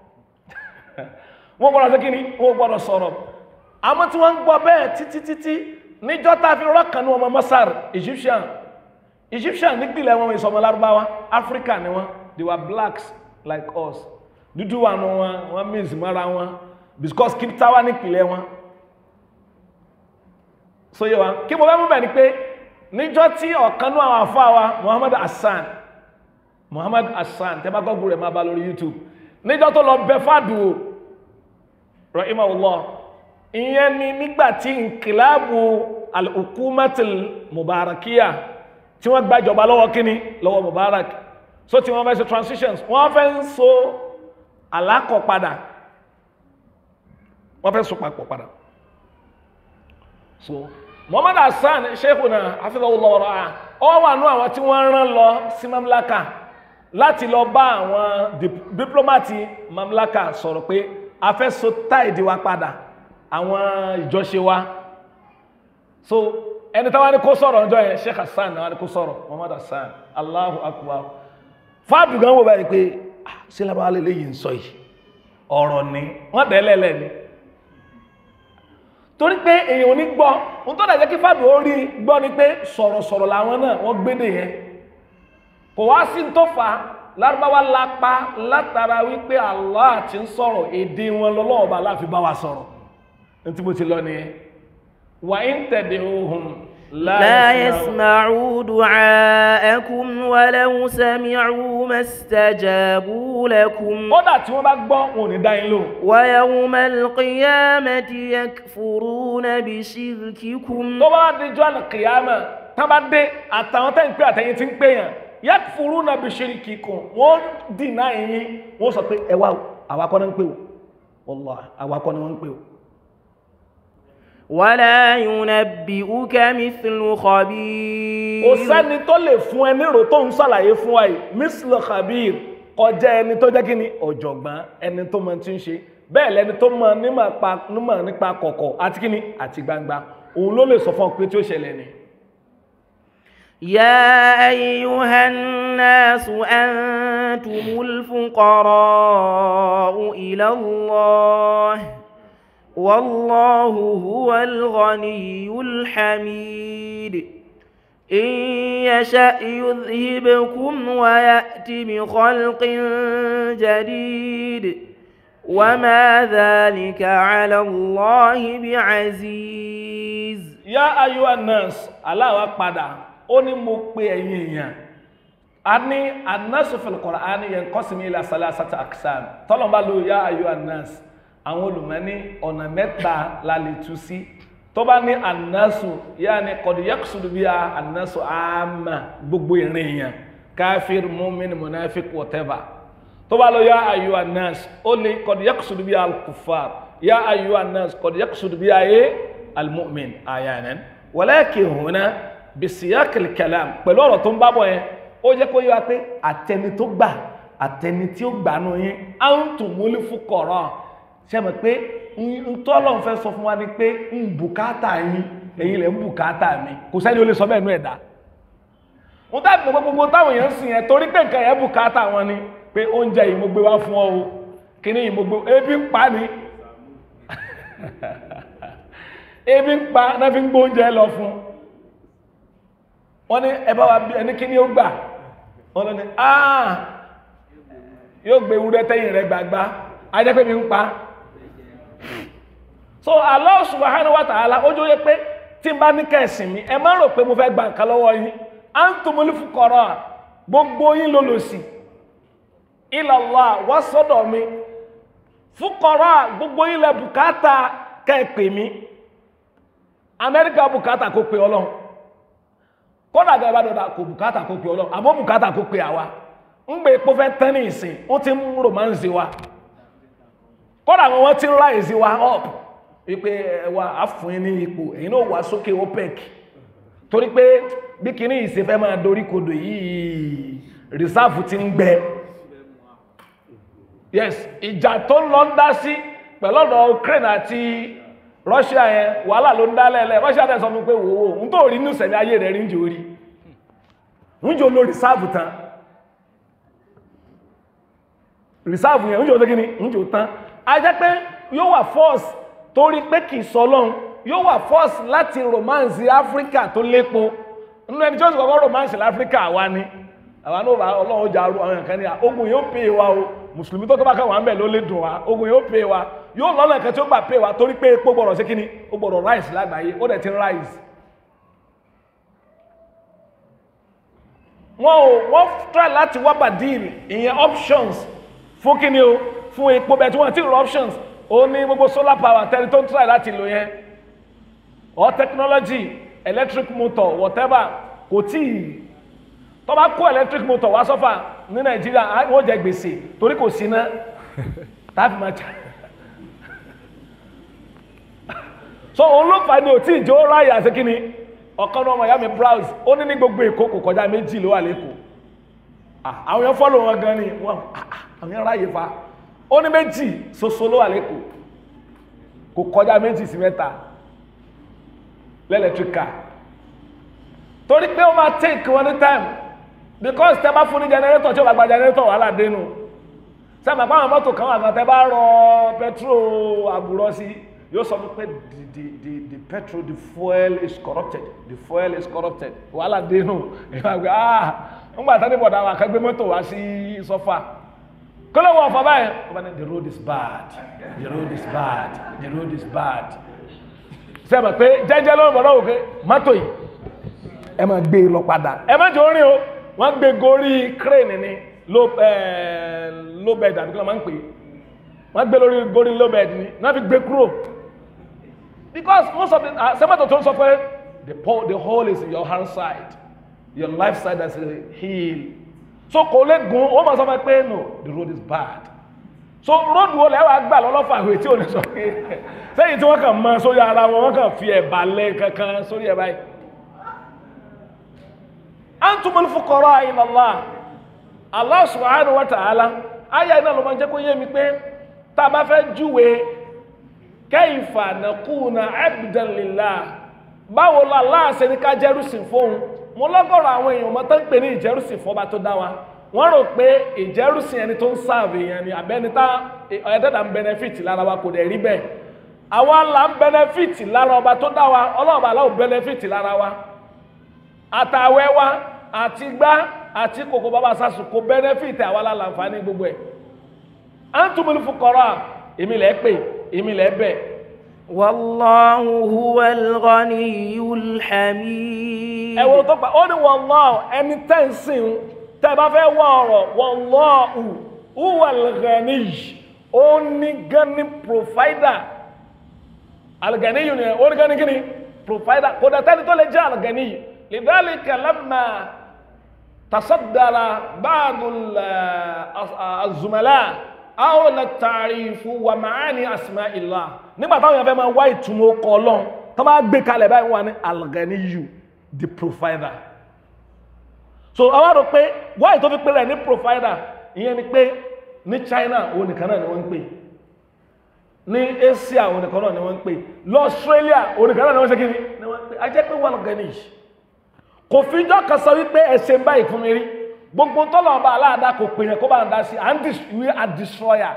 Speaker 1: wọ́n gbọ́dọ̀ sí kí ni wọ́n gbọ́dọ̀ sọ̀rọ̀ àmọ́ tí wọ́n ń gbọ́ bẹ́ẹ̀ títí títí níjọ́ tá a fi rọ́ kan ní ọmọ Masar Egyptian Egyptian nípìnlẹ̀ wọn ìsọmọ lárúbáwá Africa ni wọn they were blacks like us dúdú wà nù wọn wọn mìíràn mọ́ra wọn because kìptáwá nípìnlẹ̀ wọn so yẹ wa kí mo bá mú bẹ̀ ni pé níjọ́ tí ọ̀kan náà àwọn afọ àwa Muhammad Hassan Muhammad Hassan tẹ́ bá gọ́gùrù rẹ̀ máa bá lórí YouTube níjọ́ tó lọ bẹ fàdùn rahimahullah ìyẹn ni nígbà tí nkìláàbù al-hukumatil mubarakiya tí wọ́n gbàjọba lọ́wọ́ kíní lọ́wọ́ Mubarak so tí wọ́n fẹ́ ṣe transitions wọ́n fẹ́ ń so alákọ̀ padà wọ́n fẹ́ so papọ̀ padà so Muhammad Hassan sheikhuna hafidhahullah wara'a ọ wà nú àwọn tí wọ́n rán lọ sí mamlaka láti lọ bá àwọn diplomati mamlaka sọ̀rọ̀ pé a fẹ́ so táìdì wa padà àwọn ìjọṣe wa so ẹni táwọn ní kó sọ̀rọ̀ ọjọ́ yẹn sheikh Hassan náà ní kó sọ̀rọ̀ Muhammad Hassan Allahu akbar fáàdù gan wò báyìí pé ṣé lábáwá lè léyìí ń sọ yìí ọ̀rọ̀ ni wọ́n tẹ́lẹ̀lẹ̀ ni torí pé èèyàn ò ní gbọ́ ohun tó dàjẹ́ kí fáàdù ó rí gbọ́ ni pé sọ̀rọ̀sọ̀rọ̀ làwọn náà wọ́n gbédè yẹn kò wá sí tó fà á lárúbáwá lápá látara wípé Allah ti ń sọ̀rọ̀ èdè wọn lọ́lọ́ọ̀bá láfi bá wa sọ̀rọ̀ ní tí mo ti lọ nìyẹn wà ń tẹ̀dẹ̀ ohun
Speaker 3: لا يسمعوا دعاءكم ولو سمعوا ما استجابوا لكم
Speaker 1: kódà tí wọ́n bá gbọ́ wọn ò ní dá yín lò
Speaker 3: ويوم القيامة يكفرون بشرككم
Speaker 1: tó bá dijọ́ àlùkìyàmà tá bá dé àtàwọn tẹ́ ń pè àtẹ̀yìn tí ń pè yàn yakfuruna bishirikikum wọ́n dìnnà yín wọ́n sọ pé ẹ wá àwa kọ́ ni wọ́n ń pè o wallahi àwa kọ́ ni wọ́n ń pè o.
Speaker 3: ولا ينبئك مثل خبير
Speaker 1: kò sẹ́ni tó lè fún ẹ nírò tó ń ṣàlàyé fún wa yìí misl khabir kọjá ẹni tó jẹ́ kí ni ọ̀jọ̀gbọ́n ẹni tó mọ tí ń ṣe bẹ́ẹ̀ lẹni tó mọ nímọ̀ nípa kọ̀kọ̀ àti kí ni àti gbangba òun ló lè sọ fún ọ pé tí ó ṣẹlẹ̀ ni.
Speaker 3: يا أيها الناس أنتم الفقراء إلى الله والله هو الغني الحميد إن يشأ يذهبكم ويأتي بخلق جديد وما ذلك على الله بعزيز
Speaker 1: يا أيها الناس الله أكبر ó ní mo pe ẹ̀yin èèyàn a ní annasu fil Qur'ani yanqasimu ila salasati aqsam tọ́lọ̀mbá ló yá ayyuha an-nas àwọn olùmọ́ní ọ̀nà mẹ́ta la lè tú sí tó bá ní annasu yá ni qad yaqsudu biha annasu àmà gbogbo ìrìn èèyàn káfíìr mu'min munafik whatever tó bá lọ yá ayyuha an-nas ó ní qad yaqsudu biha al-kuffar yá ayyuha an-nas qad yaqsudu biha al-mu'min ayanan walakin huna bisiyakil kalam pẹ̀lú ọ̀rọ̀ tó ń bábọ̀ yẹn ó jẹ́ kó yíwa pé àtẹni tó gbà àtẹni tí ó gbà nù yín antum mul fuqara ṣe mọ̀ pé ntọ́lọ̀ ń fẹ́ sọ fún wa ni pé ń bùkátà yín ẹ̀yin lẹ̀ ń bùkátà mi kò sẹ́ni ó lè sọ bẹ́ẹ̀ nú ẹ̀dá wọ́n tá ìpínlẹ̀ gbogbo táwọn èèyàn sìn yẹn torí pé nǹkan yẹn bùkátà wọn ni pé oúnjẹ yìí mo gbé wá fún ọ o kíní yìí mo gbé ebi ń pa ni ebi ń pa náà fi ń gbóúnjẹ lọ fún wọ́n ní ẹbá wa bí ẹni kí ní ó gbà wọ́n lọ ní àà yóò gbé ewúrẹ́ tẹ́yìn rẹ̀ gbàgbá ajẹ́pẹ́ mi ń pa so Allah subhanahu wa ta'ala ojú yẹ pé tí n bá ní kẹsìn mi ẹ má rò pé mo fẹ́ gba nǹkan lọ́wọ́ yín antumul fuqara gbogbo yín ló lò sí ilallah wá sọ́dọ̀ mi fúkọrọ gbogbo ilẹ̀ bùkátà kẹ́ẹ̀pẹ̀ mi amẹ́ríkà bùkátà kó pe ọlọ́run kódà gẹ́gẹ́ bá dọ̀dà kò bùkátà kó pe ọlọ́run àmọ́ bùkátà kó pe àwa ń gbé epo fẹ́ tán ní ìsìn ó ti ń romance wa kódà àwọn wọn ti ń rise wa up wípé ẹwà àfún ní ipò èyí náà wà sókè opec torí pé bí kìíní ìsìn fẹ́ máa dorí kodò yìí reserve ti ń gbẹ yes ìjà tó ń lọ ń dá sí pẹ̀lú ọ̀dọ̀ Ukraine àti Russia yẹn wàhálà ló ń dá lẹ́lẹ̀ Russia tẹ̀ sọ fún pé wò ó ń tó rí ní ìṣẹ̀lẹ̀ ayé rẹ̀ rí ń jò rí ń jò lo reserve tán reserve yẹn ń jò tó kíni ń jò tán a jẹ́ pé yóò wà force torí pé kì í sọ lọ́hun yóò wà force láti romance Africa tó lépo nínú ẹni tí ó sì kọ́kọ́ romance l'Africa wa ni àwa náà bá ọlọ́run jà ru àwọn nǹkan ní à ogun yóò pè wa o mùsùlùmí tó kọ́bá kan wà ń bẹ̀ ló lè dùn wa ogun yóò pè wa yóò lọ́nà nǹkan tí ó gbà pè wa torí pé epo gbọ́dọ̀ sí kíni ó gbọ́dọ̀ rise lágbàáyé ó dẹ̀ ti ń rise. wọ́n ò wọ́n try láti wá badil ìyẹn options fún kíni o fún epo bẹ́ẹ̀ tí wọ́n ti rọ options ó ní gbogbo solar power tẹ́lẹ̀ tó ń try láti lò yẹn or technology electric motor whatever kò tíì tó bá kó electric motor wá sọ́fà ní nàìjíríà wọ́n jẹ gbèsè torí kò sí ná tàbí máa jà so òun ló fà ní òtí ìjọ ráyà sí kí ni ọ̀kan náà ọmọ ìyá mi browse ó ní ní gbogbo èkó kò kọjá méjì ló wà lẹ́kọ̀ọ́ àwọn yẹn fọ́lọ̀ wọn gan ni wọ́n àwọn yẹn ráyè fa ó ní méjì ṣoṣo ló wà lẹ́kọ̀ọ́ kò kọjá méjì sí mẹ́ta lẹ́lẹ́tíríkà torí pé ó máa take wọn ní time because tẹ bá fún ní generator tí ó bá gba generator wàhálà dénú sẹ́mi àpá àwọn mọ́tò kan wà kan tẹ bá rọ petrol àbúrọ̀ sí yóò sọ pé the the the the petrol the fuel is corrupted the fuel is corrupted wàhálà dénú ìwà gbé ah ń gbà tán ní bọ̀dá wa kan gbé mọ́tò wá sí sọ́fà kí ló wọ ọ̀fọ̀ báyìí ó bá ní the road is bad the road is bad the road is bad sẹ́mi pé jẹ́jẹ́ ló ń bọ̀ lọ́wọ́ pé mọ́tò yìí ẹ máa gbé lọ padà ẹ má jẹ́ orin o wọ́n gbé gorí crane ni low low bed àbí kí wọ́n máa ń pè é wọ́n gbé lórí gorí low bed ni wọ́n fi gbé kúrò because most of the sẹ́mọ̀tò tó ń sọ pé the pole the hole is in your hand side your life side has a heel so kò lè gun ó máa sọ fún ẹ pé no the road is bad so road wo lẹ́wà gbà lọ́lọ́fà ìwé tí ò ní sọ pé sẹ́yìn tí wọ́n kàn mọ sórí ara wọn wọ́n kàn fi ẹ̀bà lẹ́ kankan sórí ẹ̀ báyìí antumul fuqara ila Allah Allah subhanahu wa ta'ala aya iná ló máa jẹ́ kó yé mi pé tá a bá fẹ́ júwe kayfa nakuna abdan lillah báwo la Allah ṣe ní ká jẹ́rùsìn fóun mo lọ́gọ́rọ̀ àwọn èèyàn mọ́ tó ń pè ní ìjẹ́rùsìn fọba tó dá wa wọ́n rò pé ìjẹ́rùsìn ẹni tó ń sáàbù èèyàn ni àbẹ́ni tá ẹ̀ẹ́dẹ́dà ń benefit lára wa kò dẹ̀ rí bẹ́ẹ̀ àwa là ń benefit lára ọba tó dá wa ọlọ́ọ̀bà aláwọ̀ benefit lára wa àtàwẹ́ wa àti gbá àti kòkó bàbá sásù kò bẹ́nẹ́fìtì àwa la láǹfààní gbogbo ẹ̀ antumul fuqara èmi lẹ́ pè èmi lẹ́ bẹ̀.
Speaker 3: wallahu huwal ghaniyyul hamid.
Speaker 1: ẹ wo tó pa ó ní wallahu ẹni tẹ́ ń sìn tẹ́ bá fẹ́ wọ ọ̀rọ̀ wallahu huwal ghaniy ó ní gani provider al-ghaniy ni ó ní gani kini provider kò dẹ̀ tẹ́ni tó lè jẹ́ al-ghaniy lidhalika lamma تصدر بعض الزملاء أول التعريف ومعاني أسماء الله nígbà táwọn èèyàn fẹ́ máa wá ìtumọ̀ ọkọ̀ ọlọ́run tó máa gbé kalẹ̀ báyìí wà ní alganiyu the provider so àwọn rò pé wáyé tó fi pé rẹ̀ ní provider ìyẹn ni pé ní China òun nìkan náà ni wọ́n ń pè ní Asia òun nìkan náà ni wọ́n ń pè lọ Australia òun nìkan náà ni wọ́n ṣe kí ni wọ́n ń pè ajẹ́ pé wà lọ́ganiyu kò fi jọ́ kan sọ wípé ẹsẹ̀ ń báyìí fún mi rí gbogbo tọ́lọ̀ ọba aláàdá kò pè yẹn kó bá ń dá sí we are destroyer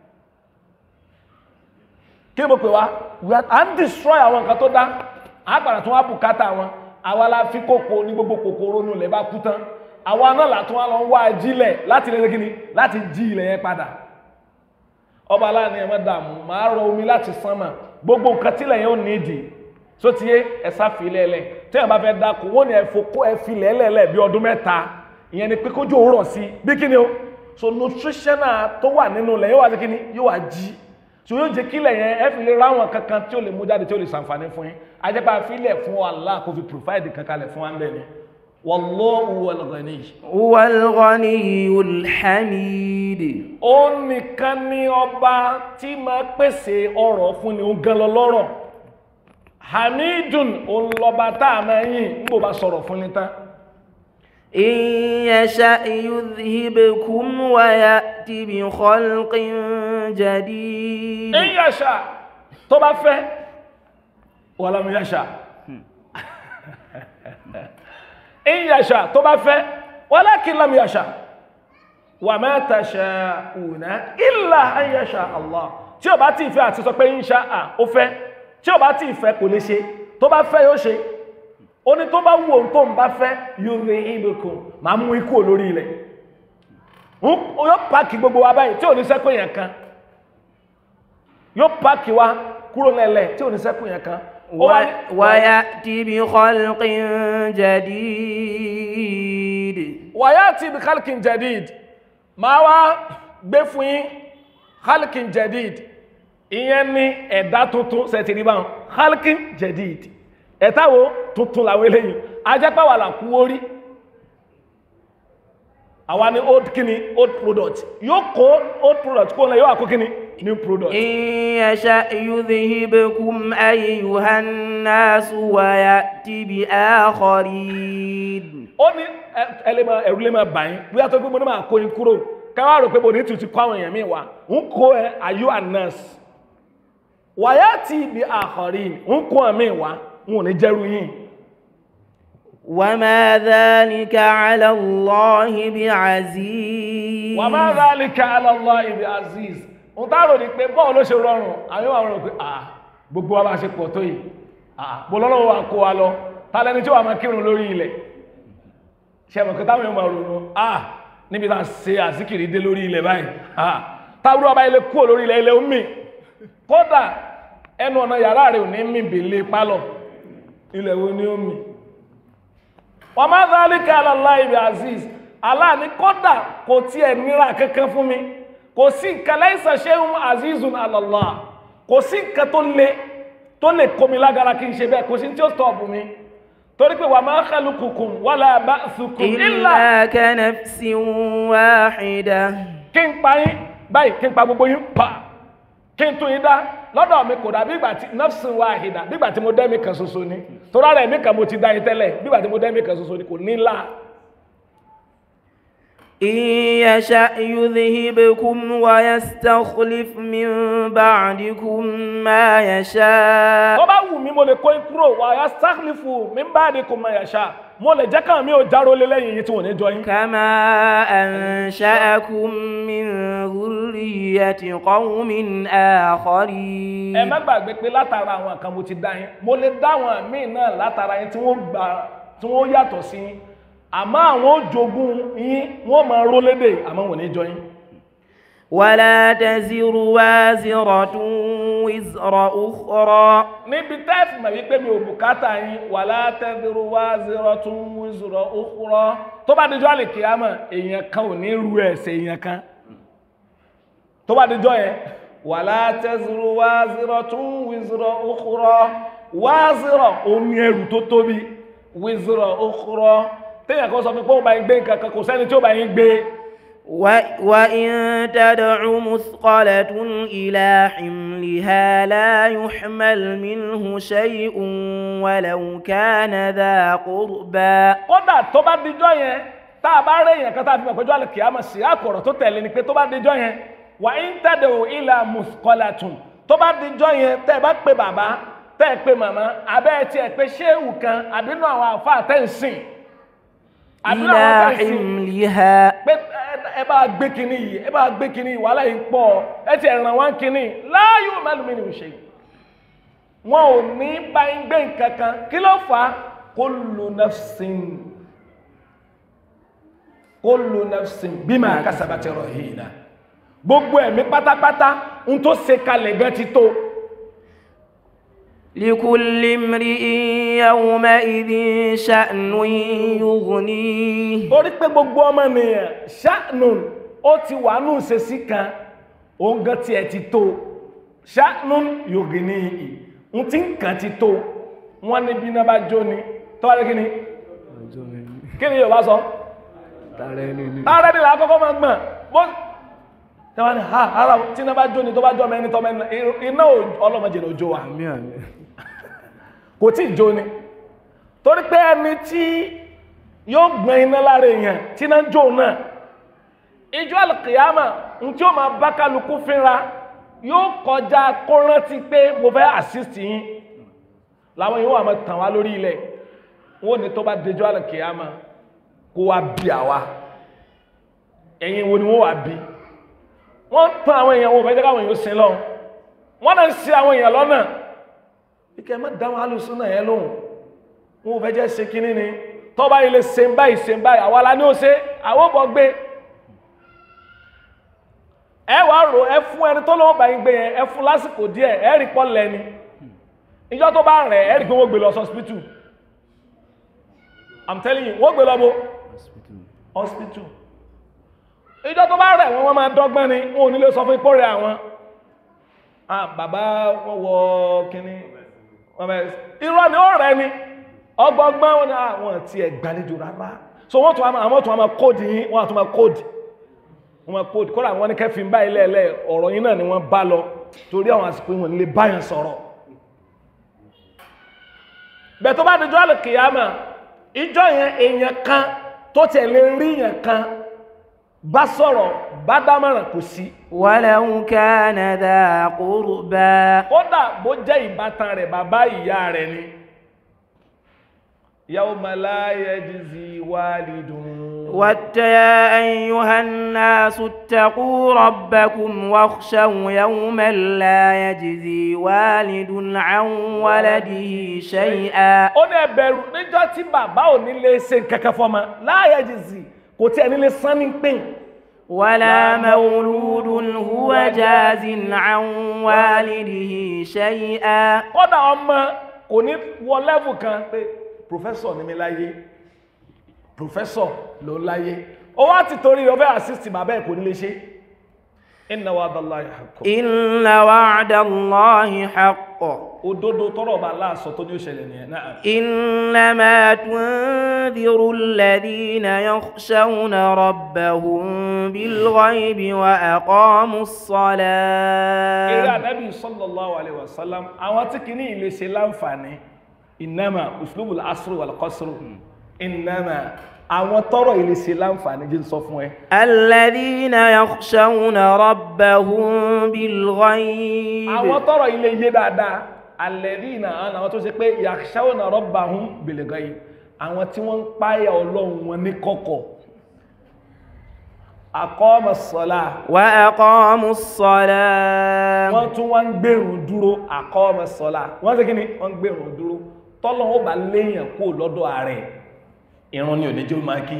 Speaker 1: kí ni mo pè wá we are and destroy àwọn nǹkan tó dá àgbàrá tó wá bùkátà wọn àwa la fi kókó ní gbogbo kòkòrò nù lẹ́ bá kú tán àwa náà látún wá lọ ń wá ajílẹ̀ láti lè kíni láti jí ilẹ̀ yẹn padà ọba aláàánú ẹ̀ má dààmú màá rọ omi láti sánmà gbogbo nǹkan tílẹ̀ yẹn ò ní ìdí so ti yé ẹ̀sà filẹ̀ lẹ̀ tí ẹ̀ bá fẹ́ dáko wọ́n ní ẹ̀fọ́ kó ẹ filẹ̀ lẹ̀lẹ̀ bí ọdún mẹ́ta ìyẹn ni pé kójú òwúrọ̀ sí bí kí ni o so nutritional tó wà nínú ilẹ̀ yóò wá sí kíní yóò wá jí so yóò jẹ́ kílẹ̀ yẹn ẹ fi lè ráwọn kankan tí ó lè mú jáde tí ó lè ṣàǹfààní fún yín ajẹ́pá fílẹ̀ fún Allah kó fi provide kankan lẹ̀ fún wa ń bẹ̀ ni wallahu wal ghani
Speaker 3: هو الغني الحميد
Speaker 1: ó nìkan ní ọba tí máa pèsè ọrọ̀ fún ni ó gan lọ lọ́rọ̀ hamidun òun lọba tá a máa yìn ń bò bá sọ̀rọ̀ fún ni tán
Speaker 3: إن يشأ يذهبكم ويأتي بخلق جديد
Speaker 1: in yasha tó bá fẹ́ wàlámù yasha in yasha tó bá fẹ́ walakin lam yasha wa ma tasha'una illa an yasha Allah tí ó bá ti fẹ́ àti sọ pé insha à ó fẹ́ tí ó bá ti fẹ́ kò lè ṣe tó bá fẹ́ yóò ṣe ó ní tó bá wù ohun tó ń bá fẹ́ yudhibukum máa mú ikú olórí ilẹ̀ Ń- yóò pàkì gbogbo wa báyìí tí ò ní sẹ́kù yẹn kan yóò pàkì wa kúrò lẹ́lẹ̀ tí ò ní sẹ́kù yẹn kan Ó wá ní-
Speaker 3: و- ويأتي بخلق جديد
Speaker 1: wàyàtì bí khalkin jadid máa wá gbé fún yín khalkin jadid ìyẹn ní ẹ̀dá tuntun sẹ̀tìrí báwọn khalkin jadid ẹ̀ta wo tuntun làwọn eléyìí ajẹ́pẹ́ wà làkú orí àwa ní old kini old product yóò kó old product kó lẹ yóò wà kó kini new product
Speaker 3: إن يشأ يذهبكم أيها الناس ويأتي بآخرين
Speaker 1: ó ní ẹ- ẹlẹ́mọ̀ ẹ̀rú lè máa bà yín bí a tó gbé mo ní máa kó yín kúrò káwá rò pé mo ní tuntun kó àwọn èèyàn míì wá ń kó ẹ ayú anas wàyà tí ibi àkọ́rí ń kó ẹ míì wá ń ò ní jẹ́rú yín
Speaker 3: وما ذلك على الله بعزيز
Speaker 1: wà má dhalika ala Allah ibi aziz ń táàrò ní pé bọ́ọ̀ ló ṣe rọrùn àwọn yóò wá rò pé à gbogbo wa bá ṣe pọ̀ tó yìí à bó lọ́lọ́wọ́ wa kó wa lọ tálẹ́ni tí wàá máa kírun lórí ilẹ̀ ṣẹ́mọ̀ kí táwọn yóò máa ronú à níbi tá a ṣe àzíkìrì dé lórí ilẹ̀ báyìí à táwọn ọba ilẹ̀ kúrò lórí ilẹ̀ ilẹ̀ omi kódà ẹnu ọ̀nà yàrá rẹ̀ ò ní mì bèlè pálọ̀ ilẹ̀ wo ni ó mì wọ́n máa dhalika ala Allah ibi aziz Allah ní kódà kò tiẹ̀ nira kankan fún mi kò sí nǹkan laysa shay'un azizun ala Allah kò sí nǹkan tó le tó lè kó mi lágara kí n ṣe bẹ́ẹ̀ kò sí tí ó stọ̀ọ̀bù mi torí pé wa ma khaluqukum wala ba'thukum illa
Speaker 3: إلا كنفس واحدة
Speaker 1: kí n pa yín báyìí kí n pa gbogbo yín pa kí n tún yín dá lọ́dọ̀ mi kò dà bí ìgbà tí nafsin wahida bí ìgbà tí mo dẹ́mi kan ṣoṣo ni torí ara ẹ̀mí kan mo ti dá yín tẹ́lẹ̀ bí ìgbà tí mo dẹ́mi kan ṣoṣo ni kò ní ńlá
Speaker 3: إن يشأ يذهبكم ويستخلف من بعدكم ما يشاء
Speaker 1: tó bá wù mí mo lè kó yín kúrò wà á sáklífù mi bá di kò máa yàṣà mo lè jẹ́ káwọn mi ò járó lé lẹ́yìn yìí tí wọ́n ní jọ yín.
Speaker 3: كما أنشأكم من ذرية قوم آخرين
Speaker 1: ẹ má gbàgbé pé látara àwọn kan mo ti dá yín mo lè dá àwọn míì náà látara yín tí wọ́n gbà tí wọ́n yàtọ̀ sí yín àmọ́ àwọn ó jogún yín wọ́n máa ró lédè àmọ́ wọ́n ní jọ yín.
Speaker 3: ولا تزر وازرة وزر أخرى
Speaker 1: níbi tẹ́ẹ̀fì mà wípé mi ò bùkátà yín wala taziru waziratun wizra ukhra tó bá dijọ́ àlè kìámà èèyàn kan ò ní ru ẹ̀ṣẹ̀ èèyàn kan tó bá dijọ́ yẹn wala taziru waziratun wizra ukhra wazira òun ní ẹrù tó tóbi wizra ukhra téèyàn kan sọ fún mi pé ó bá yín gbé nǹkan kan kò sẹ́ni tí ó bá yín gbé
Speaker 3: و- وإن تدع مثقلة إلى حملها لا يحمل منه شيء ولو كان ذا قربى
Speaker 1: kódà tó bá dijọ́ yẹn tá a bá rẹ̀ èèyàn kan tá a fi mọ̀ pẹ́jọ́ àlùkìyà mọ̀ sí àkọ̀rọ̀ tó tẹ̀lé ni pé tó bá dijọ́ yẹn wà ń tẹ̀dẹ̀ ò ìlà mùsùkọ́làtùn tó bá dijọ́ yẹn tẹ́ ẹ bá pe bàbá tẹ́ ẹ pe màmá abẹ́ ẹ tiẹ̀ pé ṣéwù kan àbínú àwọn àfa tẹ́ ń sìn àbínú
Speaker 3: إلى
Speaker 1: àwọn tẹ́ ń sìn
Speaker 3: حملها
Speaker 1: pé ẹ- ẹ bá gbé kinní yìí ẹ bá gbé kinní yìí wàhálà yìí pọ̀ ẹ ti ràn wá kinní láàyò mẹ́lùmí ni ò ṣe wọn ò ní bá ń gbé nǹkan kan kí ló fà á kullu nafsin kullu nafsin bima kasabat rahina gbogbo ẹ̀mí pátápátá ń tó ṣe kalẹ̀ gan ti tó
Speaker 3: لكل امرئ يومئذ شأن يغنيه
Speaker 1: torí pé gbogbo ọmọ nìyẹn ṣáànùn ó ti wà nù ṣe sí kan òun gan tiẹ̀ ti tó ṣáánú yògì ní ìyí ń tí nǹkan ti tó wọ́n ní bí náà bá jó ni tọ́wọ́ lé kí ni kí ni Yorùbá sọ
Speaker 2: tààrẹ ẹni ni
Speaker 1: ààrẹ ni làá kọ́kọ́ máa gbọ̀n bó tẹ́wọ́n ni ha ara tí náà bá jó ni tó bá jọ mẹ́ni tọ́ mẹ́ni iná ọlọ́mọdé ló jó wa
Speaker 2: àmì àmì
Speaker 1: kò tí ì jó ni torí pé ẹni tí yóò gbọ́n iná lára èèyàn tí náà ń jó náà ìjọ alìkìyàmà ń tí ó máa bá kálukú fínra yóò kọjá kó rántí pé mo fẹ́ assist yín làwọn yóò wà máa tàn wá lórí ilẹ̀ wọn ò ní tó bá dejọ́ alìkìyàmà kó wá bí àwa ẹ̀yin wo ni wọ́n wà bí wọ́n tàn àwọn èèyàn wọn ò fẹ́ jẹ́ káwọn èèyàn sin lọ wọ́n náà ń ṣì àwọn èèyàn lọ́nà ike má dáwọn alùsùn náà yẹn lóhùn wọn ò fẹ́ jẹ́ ṣe kínní ni tọ́ba ilé ṣe ń báyìí ṣe ń báyìí àwa la ní ó ṣe àwọn ò bọ̀ gbé ẹ wá rò ẹ fún ẹni tó lọ́wọ́ báyìí gbé yẹn ẹ fún lásìkò díẹ̀ ẹ rí pọ́ lẹ́ni ìjọ tó bá rẹ̀ ẹ rí pé wọ́n gbé lọ hospital i'm telling you wọ́n gbé lọ bó hospital ìjọ tó bá rẹ̀ wọ́n wọ́n máa dọ́gbọ́n ni wọn ò ní lè sọ fún ipò rẹ̀ àwọn ah bàbá wọn wọ kínní wọn bẹ irọ́ ni ó rẹ̀ ni ọgbọgbọ́n wọn ni àwọn ti ẹ̀ gbàlejò rárá so wọ́n tún àwọn tún àwọn kóòdì yín wọ́n àtún máa kóòdì wọ́n máa kóòdì kọ́ra àwọn ní kẹfìn báyìí lẹ́ẹ̀lẹ́ ọ̀rọ̀ yín náà ni wọ́n bá lọ torí àwọn àsìkò wọn lè báyàn sọ̀rọ̀ bẹ́ẹ̀ tó bá dojú àlè kìyàmà ìjọ yẹn èèyàn kan tó tẹ̀ lè rí yẹn kan bá sọ̀rọ̀ bá dámọ̀ràn kò sí
Speaker 3: ولو كان ذا قربى
Speaker 1: kódà bó jẹ́ ìbátan rẹ̀ bàbá ìyá rẹ̀ ni yawma la yajzi walidun
Speaker 3: وات يا أيها الناس اتقوا ربكم واخشوا يوما لا يجزي والد عن ولده شيئا
Speaker 1: ó ní ẹ bẹ̀rù níjọ́ tí bàbá ò ní lè ṣe kankan fọ́mọ la yajzi kò tí ẹ ní lè san ní pín
Speaker 3: ولا مولود هو جاز عن والده شيئا
Speaker 1: kódà ọmọ kò ní wọ lẹ́fù kan pé professor ní mi láyé professor ló láyé ó wá ti torí ọbẹ̀ assist bàbá ẹ̀ kò ní lè ṣe inna wa'dallahi haqqun
Speaker 3: إن وعد الله حق
Speaker 1: òdodo tọrọ ọba aláàsọ tó ní ó ṣẹlẹ̀ nìyẹn náà
Speaker 3: إنما تنذر الذين يخشون ربهم بالغيب وأقاموا
Speaker 1: eré
Speaker 3: الصلاة
Speaker 1: ànábì sallallahu alaihi wasallam àwọn tí kìíní ilé ṣe láǹfààní innama uslubul asru wal qasru innama àwọn tọrọ ilé ṣe láǹfààní jí ń sọ fún ẹ
Speaker 3: الذين يخشون ربهم بالغيب
Speaker 1: àwọn tọrọ ilé yé dáadáa alladhina àwọn tó ṣe pé yakhshawna rabbahum bil ghaib àwọn tí wọ́n ń páyà ọlọ́run wọn ní kọ̀kọ̀ aqama ssalah
Speaker 3: وأقاموا الصلاة
Speaker 1: wọ́n tún wọ́n ń gbèrún dúró aqama ssalah wọ́n ṣe kí ni wọ́n ń gbèrún dúró tọ́lọ́ ó bá léèyàn kó lọ́dọ̀ ààrẹ ìrun ni òní jẹ́ ó máa kí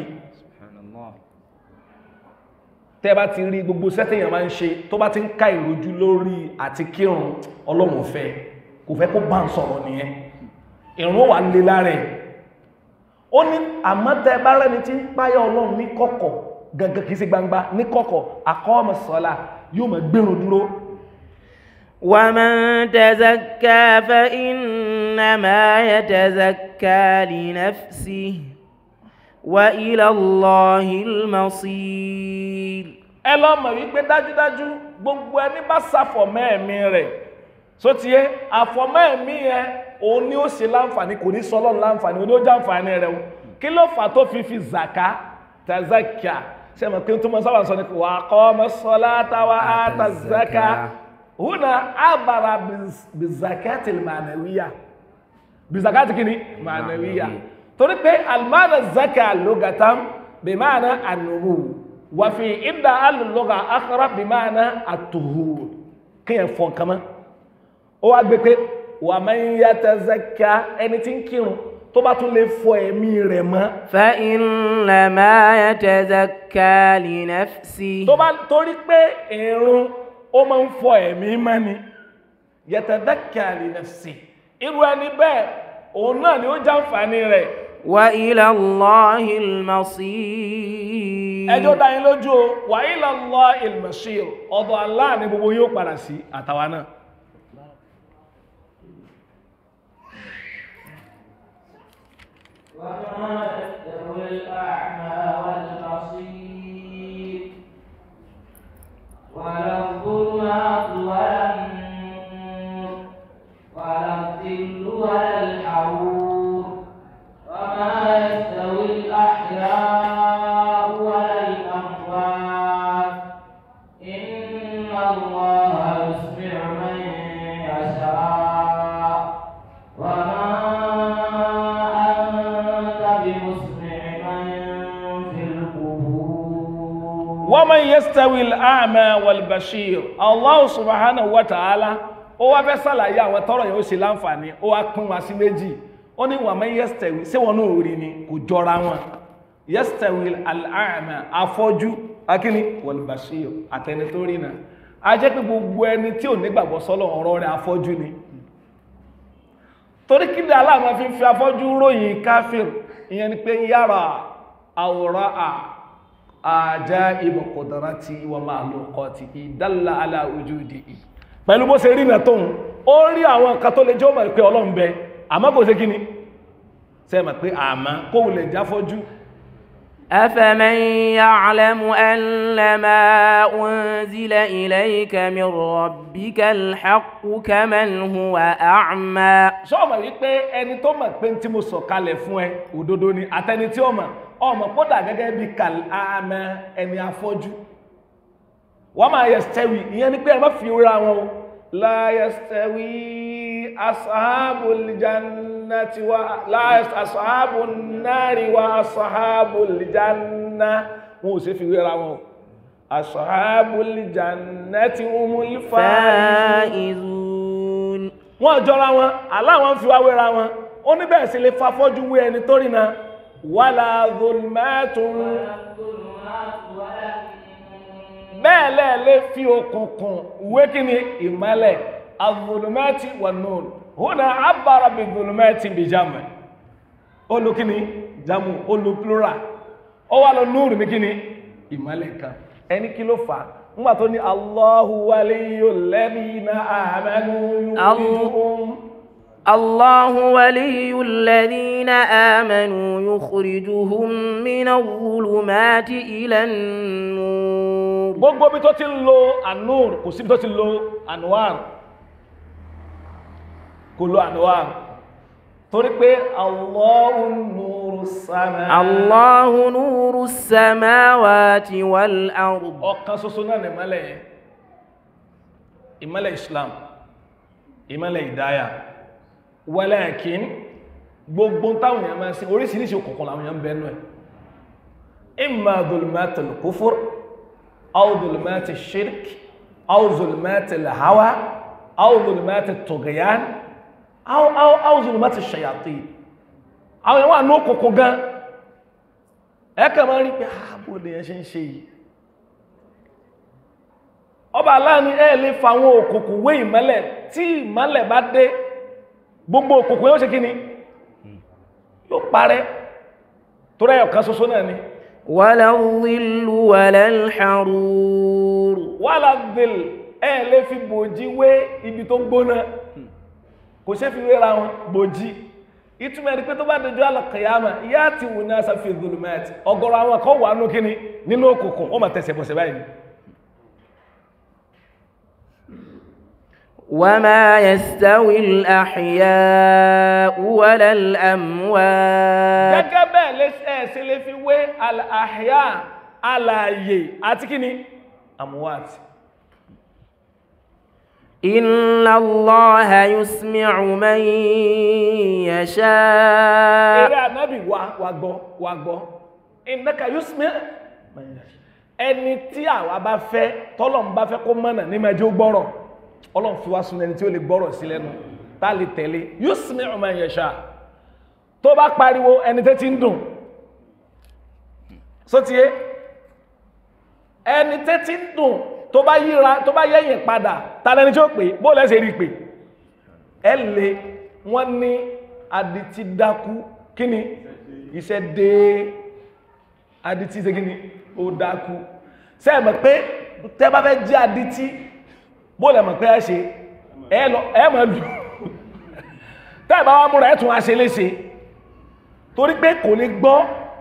Speaker 1: tẹ́ bá ti rí gbogbo sẹ́tẹ̀yàn máa ń ṣe tó bá ti ń ká ìrojú lórí àti kírun ọlọ́run ò fẹ́ kò fẹ́ kó bá ń sọ̀rọ̀ nìyẹn ìrun ó wà lé lára ẹ̀ ó ní àmọ́ tẹ́ bá rẹ́ni tí ń páyà ọlọ́run ní kọ̀kọ̀ gangan kìí sí gbangba ní kọ̀kọ̀ aqama ssalah yóò máa gbèrún dúró
Speaker 3: ومن تزكى فإنما يتزكى لنفسه وإلى الله المصير
Speaker 1: ẹ lọ mọ̀ wípé dájúdájú gbogbo ẹni bá ṣàfọ̀mọ́ ẹ̀mí rẹ̀ só ti yé àfọ̀mọ́ ẹ̀mí yẹn òun ni ó ṣe láǹfààní kò ní sọ Ọlọ́run láǹfààní òun ni ó jẹ́ àǹfààní rẹ̀ o kí ló fà tó fi fi zàká tazakia ṣe mọ̀ pé tó mọ sábà sọ ni kò wà kọ́ ọmọ sọlá táwa á ta zaka húnà àbàrà bizakati mànàwíyà bizakati kìíní mànàwíyà torí pé almana zaka lugatan bimana anumu wàfi ìdá alùlọ́gà akhara bimana atuhur kíyàn fọ́n kama ó wá gbé pé wà máa ń yàtọ̀ zaka ẹni tí ń kírun tó bá tún lè fọ ẹ̀mí rẹ̀ mọ́
Speaker 3: فإنما يتزكى لنفسه
Speaker 1: tó bá torí pé ìrun ó máa ń fọ ẹ̀mí mọ́ ni yatadhakka li nafsi irú ẹni bẹ́ẹ̀ òun náà ni ó jàǹfààní rẹ̀
Speaker 3: وإلى الله المصير
Speaker 1: ẹjọ́ dá yín lójú o wa ila Allah il-masir ọ̀dọ̀ Allah ní gbogbo yóò padà sí àtàwa náà
Speaker 3: وما يستوي الأعمى والبصير ولا الظلمات ولا النور ولا الظل ولا الحرور وما يستوي الأحياء ولا الأموات إن الله يسمع من يشاء وما أنت بمسمع من في القبور
Speaker 1: wa man yastawi al-a'ma wal-bashir Allah subhanahu wa ta'ala ó wá fẹ́ sàlàyé àwọn tọ́rọ̀ yóò ṣe láǹfààní ó wá pín wa sí méjì ó ní wa man yastawi sí wọn náà rí ni kò jọra wọn yastawi al-a'ma afọ́jú akíní wal-bashir àtẹni tó rí náà a jẹ́ pé gbogbo ẹni tí ò nígbàgbọ́ sọ́lọ̀ ọ̀rọ̀ rẹ̀ afọ́jú ni torí kí ni aláàmà fi ń fi afọ́jú ròyìn káfíìr ìyẹn ni pé yára àwòrán à àjá ibò kọ̀dọ̀rá ti wà máa lò kọ́ ti ìdálà aláwùjú di ì pẹ̀lú bó ṣe rí nà tóun ó rí àwọn nǹkan tó lè jẹ́ ó mọ̀ pé ọlọ́run bẹ àmọ́ kò ṣe kíni ṣe mọ̀ pé àmọ́ kó wulẹ̀ jáfọ́jú
Speaker 3: أفمن يعلم أن ما أنزل إليك من ربك الحق كمن هو أعمى
Speaker 1: sọ́ọ̀mọ̀ wípé ẹni tó mọ̀ pé tí mo sọ kalẹ̀ fún ẹ òdodo ni àtẹni tí ó mọ̀ ọmọ kódà gẹ́gẹ́ bí kàlámẹ́ ẹni afọ́jú wọ́n máa yẹstẹ́wì ìyẹn ni pé ẹ má fi wéra wọn o la yẹstẹ́wì asahabul jannati wa la asahabun nari wa asahabul janna wọn ò sì fi wéra wọn o asahabul jannati umul faizun
Speaker 3: فائزون
Speaker 1: wọ́n jọra wọn aláwọn fi wá wéra wọn ó ní bẹ́ẹ̀ sí lè fafọ́jú wé ẹni tó rìnà wala zulmatun bẹ́ẹ̀ lẹ́ẹ̀ lè fi òkùnkùn wé kí ni ìmọ́lẹ̀ azulumati wà nùn húnà abara bí zulumati bí jamu olú kí ni jamu olú plural ó wà lọ núùrù ní kí ni ìmọ́lẹ̀ kan ẹni kí ló fà á ńgbà tó ní Allahu waliyyul ladina amanu yukhrijuhum
Speaker 3: الله ولي الذين آمنوا يخرجهم من الظلمات إلى النور
Speaker 1: gbogbo bí tó ti ń lo anur kò sí bí tó ti lo anwar kò lo anwar torí pé Allahu nuru sama
Speaker 3: الله نور السماوات والأرض
Speaker 1: ọ̀kan ṣoṣo náà ní ìmọ́lẹ̀ yẹn ìmọ́lẹ̀ Islam ìmọ́lẹ̀ ìdáyà walakin gbogbo táwọn èèyàn máa ń sin oríṣiríṣi òkùnkùn làwọn èèyàn ń bẹnu ẹ̀ imma dhulumatul kufur aw dhulumatul shirk aw dhulumatul hawa aw dhulumatul tughyan aw aw aw dhulumatul shayatin àwọn èèyàn wà ní òkùnkùn gan ẹ̀kà máa rí pé ààbò lè yẹn ṣe ń ṣe yìí ọba aláàánú ẹ̀ lè fa àwọn òkùnkùn wé ìmọ́lẹ̀ tí ìmọ́lẹ̀ bá dé gbogbo òkùnkùn yóò ṣe kí ni yóò parẹ́ tó rẹ̀ ọ̀kan ṣoṣo náà ni
Speaker 3: ولا الظل ولا الحرور
Speaker 1: wàhálà dìl ẹ̀ lè fi bòjí wé ibi tó gbóná kò ṣe fi wéra wọn bòjí ìtumọ̀ ẹni pé tó bá dojú alàkìyàmà yá ti wù náà sáfì dhulumat ọ̀gọ̀rọ̀ àwọn kan wà nù kíni nínú òkùnkùn wọ́n máa tẹ̀sẹ̀ bọ̀sẹ̀ báyìí
Speaker 3: وما يستوي الأحياء ولا الأموات
Speaker 1: gẹ́gẹ́ bẹ́ẹ̀ lè ẹ̀ sí lè fi wé àhíyá alààyè àti kíni amuwat
Speaker 3: إن الله يسمع من يشاء
Speaker 1: eré ànábì wa wa gbọ́ wa gbọ́ innaka yusmi ẹni tí àwa bá fẹ́ tọ́lọ́n bá fẹ́ kó mọ̀nà ní mẹ́jọ gbọ́rọ̀ ọlọ́run fi wá sun ẹni tí ó lè gbọ́rọ̀ sí lẹ́nu tá a lè tẹ̀lé yusmi man yasha tó bá pariwo ẹni tẹ́ ti ń dùn sótìyé ẹni tẹ́ ti ń dùn tó bá yíra tó bá yẹ̀yìn padà ta lẹni tí ó pè bó lẹ́sẹ̀ rí pè ẹ lè wọ́n ní adití dákú kí ni iṣẹ́ dé adití ṣe kí ni ó dákú ṣé ẹ mọ̀ pé tẹ́ bá fẹ́ jẹ́ adití bó lẹ mọ̀ pé ẹ ṣe ẹ lọ ẹ mọ̀ lù tẹ́ ẹ bá wá múra ẹ tún wá ṣe léṣe torí pé kò lè gbọ́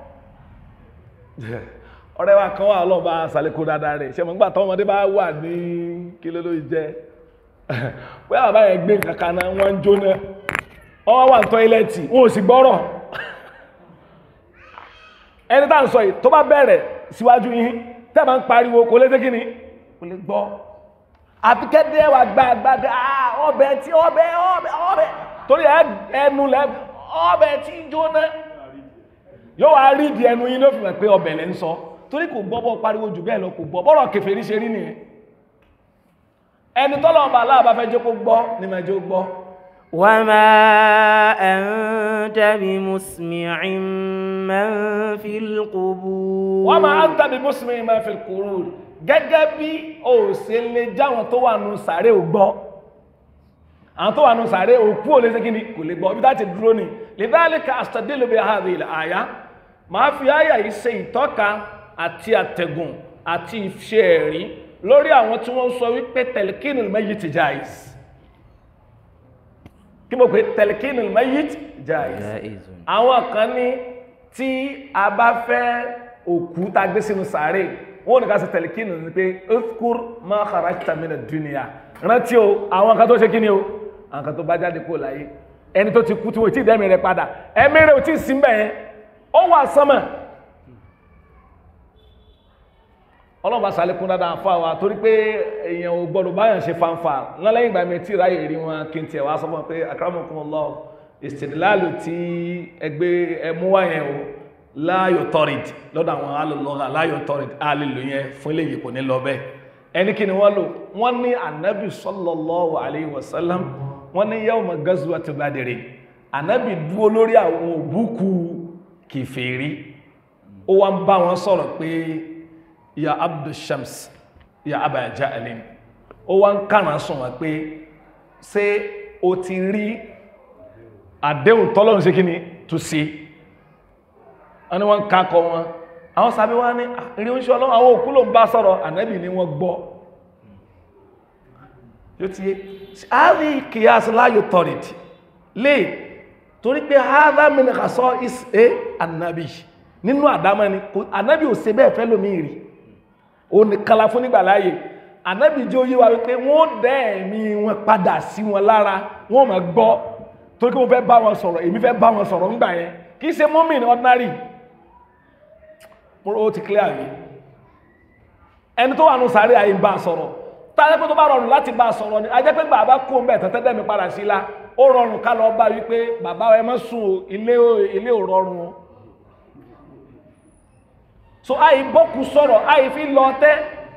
Speaker 1: ọ̀rẹ́ wa kan wà ọlọ́ọ̀bá sàlékò dáadáa rẹ̀ ṣe mọ̀ nígbà tọ́wọ́ ọmọdé bá wà ní kí ló ló jẹ́ pé àwọn báyẹn gbé nǹkan kan náà wọ́n ń jóná ọwọ́ wà ní tọ́ílẹ̀tì wọn ò sì gbọ́rọ̀ ẹni tá à ń sọ yìí tó bá bẹ̀rẹ̀ síwájú yín tẹ́ bá ń pariwo kò lè ṣe kí ni kò lè gbọ́ àfi kẹ́dẹ́ wà gbàgbàgbà ọbẹ̀ tí ọbẹ̀ ọbẹ̀ ọbẹ̀ torí ẹnu lẹ ọbẹ̀ tí jóná yóò wá rí ìdí ẹnu yín ló fi mọ̀ pé ọbẹ̀ lẹ́ ń sọ torí kò gbọ́ bọ́ pariwo jù bẹ́ẹ̀ lọ kò gbọ́ bọ́rọ̀ kèfèrí ṣe rí nìyẹn ẹni tọ́lọ̀ ọba aláàbá fẹ́ jẹ́ kó gbọ́ ní máa jẹ́ ó gbọ́
Speaker 3: وما أنت بمسمع من في القبور
Speaker 1: wọ́n máa ń tàbí mùsùlùmí máa fi kúrú gẹ́gẹ́ bí o ṣe lè jáwọn tó wà nù sàárè ò gbọ́ àwọn tó wà nù sàárè òkú ò lè ṣe kí ni kò lè gbọ́ bí láti dúró ní lidhalika astadillu bi hadhihi al-aya máa fi àyà yìí ṣe ìtọ́ka àti àtẹ̀gùn àti ìṣe ẹ̀rí lórí àwọn tí wọ́n sọ wípé telkinul mayyit jaiz kí mo pè telkinul mayyit jaiz
Speaker 3: جائز
Speaker 1: àwọn kan ní tí a bá fẹ́ òkú tá gbé sínú sàárè wọ́n ní ká ṣe telkinu ní pé uzkur ma kharajta mina dunya rántí o àwọn kan tó ṣe kí ni o àwọn kan tó bá jáde kó láyé ẹni tó ti kú tí wọ́n ti dẹ́mi rẹ̀ padà ẹ̀mí rẹ̀ ò tí ì sí mbẹ̀ yẹn ó wà sánmà ọlọ́run bá sàlékún dáadáa fún àwa torí pé èèyàn ò gbọ́dọ̀ báyàn ṣe fanfa lọ́lẹ́yìn ìgbà mi tí ráyè rí wọn kí n tiẹ̀ wá sọ fún wọn pé akramakumullah ìsìdìláàlù tí ẹgbẹ́ ẹmú wá yẹn o láàyò tọrìd lọ́dọ̀ àwọn alùlọ́gà láàyò tọrìd alìlò yẹn fún ilé yìí kò ní lọ bẹ́ẹ̀ ẹni kí ni wọ́n lò wọ́n ní anabi sallallahu alayhi wa sallam wọ́n ní yawma gazwati Badri anabi dúró lórí àwọn òbúkú kìfèrí ó wá ń bá wọn sọ̀rọ̀ pé ya abdul shams ya aba ja'alin ó wá ń kàrán sùn wọn pé ṣé o ti rí àdéhùn tọ́lọ́run sí kí ni tó sí wọ́n ni wọ́n kákọ wọn àwọn sàbí wá ní rí oúnjẹ ọlọ́run àwọn òkú ló ń bá sọ̀rọ̀ ànábì ni wọ́n gbọ́ yóò ti yé àárí kìyàs láyò tọ̀rìtì lè torí pé haza min khasa'is é ànábì nínú àdámọ́ ni ànábì ò ṣe bẹ́ẹ̀ fẹ́ lómi rí ó ní kala fún nígbà láàyè ànábì jẹ́ oyé wa wípé wọ́n dẹ́ ẹ̀mí wọn padà sí wọn lára wọ́n máa gbọ́ torí kí mo fẹ́ bá wọn sọ̀rọ̀ èmi fẹ́ bá wọn sọ̀rọ̀ ńgbà yẹn kì í ṣe mọ́mìn ordinary mo ó ti clear rí ẹni tó wà nù sáré àyè ń bá a sọ̀rọ̀ tàbí pé tó bá rọrùn láti bá a sọ̀rọ̀ ni ajẹ́ pé bàbá kú ń bẹ̀ tẹ́tẹ́ dẹ́mi padà sí la ó rọrùn ká lọ bá wípé bàbá ẹ má sùn o ilé ilé ò rọrùn o so àyè bọ́kù sọ̀rọ̀ àyè fi lọ tẹ́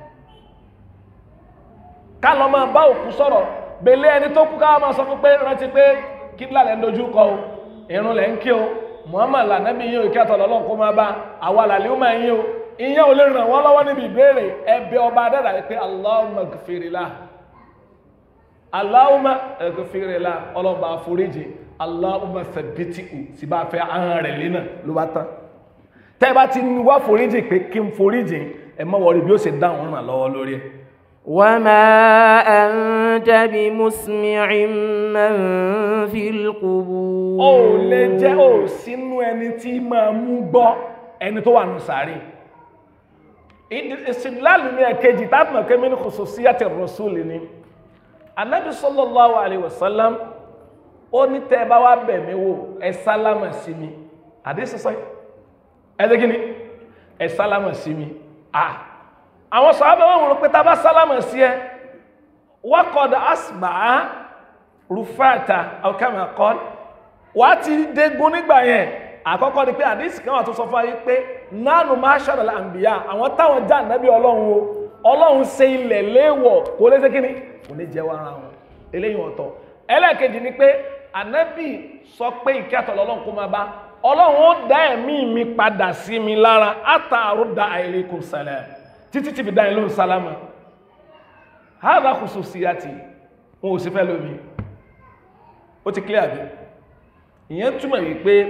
Speaker 1: ká lọ máa bá òkú sọ̀rọ̀ bèlé ẹni tó kú ká máa sọ fún pé rántí pé kíbla lẹ́ ń dojú kọ o irun lẹ́ ń kí o muhammad lànàbí yín o kí àtọ̀ lọ́lọ́ kó máa bá àwa làlẹ́ ó máa yín o ìyẹn ò lè ràn wọ́n lọ́wọ́ níbi ìbéèrè ẹbẹ ọba adára yìí pé allahumma gfirila allahumma gfirila ọlọ́ba àforíjì allahumma thabbitihu sì bá fẹ́ ahọ́n rẹ̀ lẹ́nà ló bá tán tẹ́ bá ti wá foríjì pé kí n foríjì ẹ mọ́ wọrí bí ó ṣe dáhùn ràn lọ́wọ́ lórí ẹ̀
Speaker 3: وما أنت بمسمع من في القبور
Speaker 1: ó lè jẹ́ ó sínú ẹni tí máa mú gbọ́ ẹni tó wà nù sàárè ìsìnláàlù ní ẹ̀kejì tábìmọ̀ kẹ́mí ní khususiyyati rasuli ni anábì sallallahu alaihi wasallam ó ní tẹ́ bá wá bẹ̀ mí wò ẹ sálámà sí mi àdísọ́sọ́ ẹ̀dẹ́ kí ni ẹ sálámà sí mi ah àwọn sọ̀rọ̀ wọn rò pé tá bá sálámà sí ẹ wákọ̀dà asbà rufata ọ̀kẹ́mà kọ́ wà á ti dégun nígbà yẹn àkọ́kọ́ ni pé àdísì kan wà tó sọ fún ayé pé nánú máa ṣàrọ̀lá àǹbíyá àwọn táwọn já nàbí ọlọ́run o ọlọ́run ṣe ilẹ̀ léèwọ̀ kò lè ṣe kí ni kò lè jẹ́ wàrà wọn eléyìí ọ̀tọ̀ ẹlẹ́ẹ̀kejì ni pé ànábì sọ pé ìkẹ́ àtọ̀ lọ́lọ́run kó máa bá ọlọ́run ó dá ẹ̀mí mi padà sí mi lára àtàrú da àìlèkùn sàlẹ̀ títí tí fi dá ìlú sálámà hádà khususiyati wọn ò sí fẹ́ lómi ó ti clear bí ìyẹn túmọ̀ wípé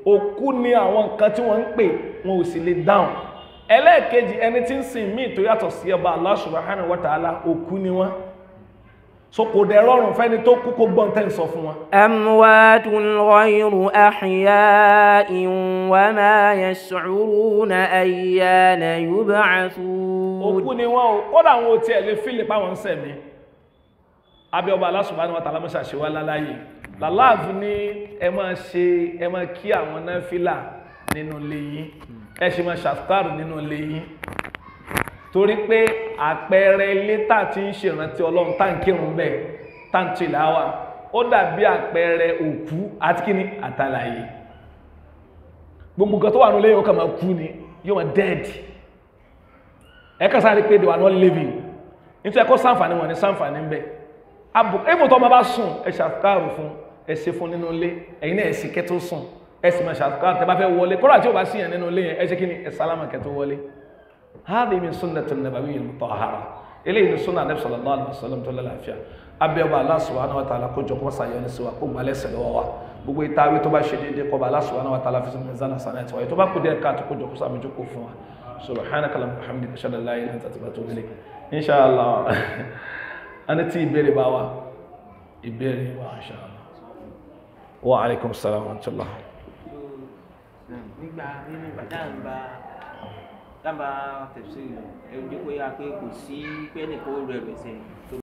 Speaker 1: òkú ni àwọn nǹkan tí wọ́n ń pè wọn ò sì lè dáhùn ẹlẹ́ẹ̀kejì ẹni tí ń sìn míì tó yàtọ̀ sí ọba Allah subhanahu wa ta'ala òkú ni wọ́n so kò dẹ̀ rọrùn fẹ́ni tó kú kó gbọ́n tẹ́ ń sọ fún wọn
Speaker 3: أموات غير أحياء وما يشعرون أيان يبعثون
Speaker 1: òkú ni wọ́n o kódà àwọn ò tiẹ̀ lè fílì páwọn ń sẹ̀mí abẹ́ ọba Allah subhanahu wa ta'ala mọ́ṣà ṣe wá láláyè làláàfù ní ẹ máa ṣe ẹ máa kí àwọn náfìlà nínú ilé yín ẹ ṣe máa ṣàtàrù nínú ilé yín torí pé àpẹẹrẹ ilé tá a ti ń ṣèrántí ọlọ́run tá à ń kírun bẹ́ẹ̀ tá à ń tìláwà ó dàbí àpẹẹrẹ òkú àti kíni àtàlàyé gbogbo nǹkan tó wà nílé yóò kà máa kú ni yóò máa dead ẹ kà sáré pé they were not living nítorí ẹ kó sáǹfààní wọn ní sáǹfààní ń bẹ abù èèmù tó ọmọ bá sùn ẹ ṣàtàrù fún ẹ ṣe fún nínú ilé ẹ̀yin náà ẹ sì kẹ́ tó sùn ẹ sì máa ṣàtàrù tẹ bá fẹ́ wọlé kódà tí ò bá sí yẹn nínú ilé yẹn ẹ ṣe kí ni ẹ sálámà kẹ́ tó wọlé هذه من سنة النبوية المطهرة إليه من سنة النبي صلى الله عليه وسلم tó lálàáfíà abẹ́ ọba Allah subhanahu wa ta'ala kójọ kó sàyọ ní síwá kó gbalẹ̀ sẹ̀lẹ̀ wọ́n wa gbogbo ìtawí tó bá ṣe déédéé kọba Allah subhanahu wa ta'ala fi sinmi zana sana ẹ̀tọ́ ẹ̀ tó bá kú díẹ̀ káàtó kójọ kó sàmójú kó fún wa subhanaka allahumma wa bihamdika ashhadu an la ilaha illa anta astaghfiruka wa atubu ilayk inshallah ani tí ìbéèrè bá wa ìbéèrè wa inshallah wa alaikum salam wa rahmatullah
Speaker 4: nígbà nínú ìbàdàn dábàá tẹ̀síìrì ẹ̀ ń jẹ́ kó yá pé kò sí pé ẹnìkan ó rẹ̀ rẹ̀ sẹ́yìn tó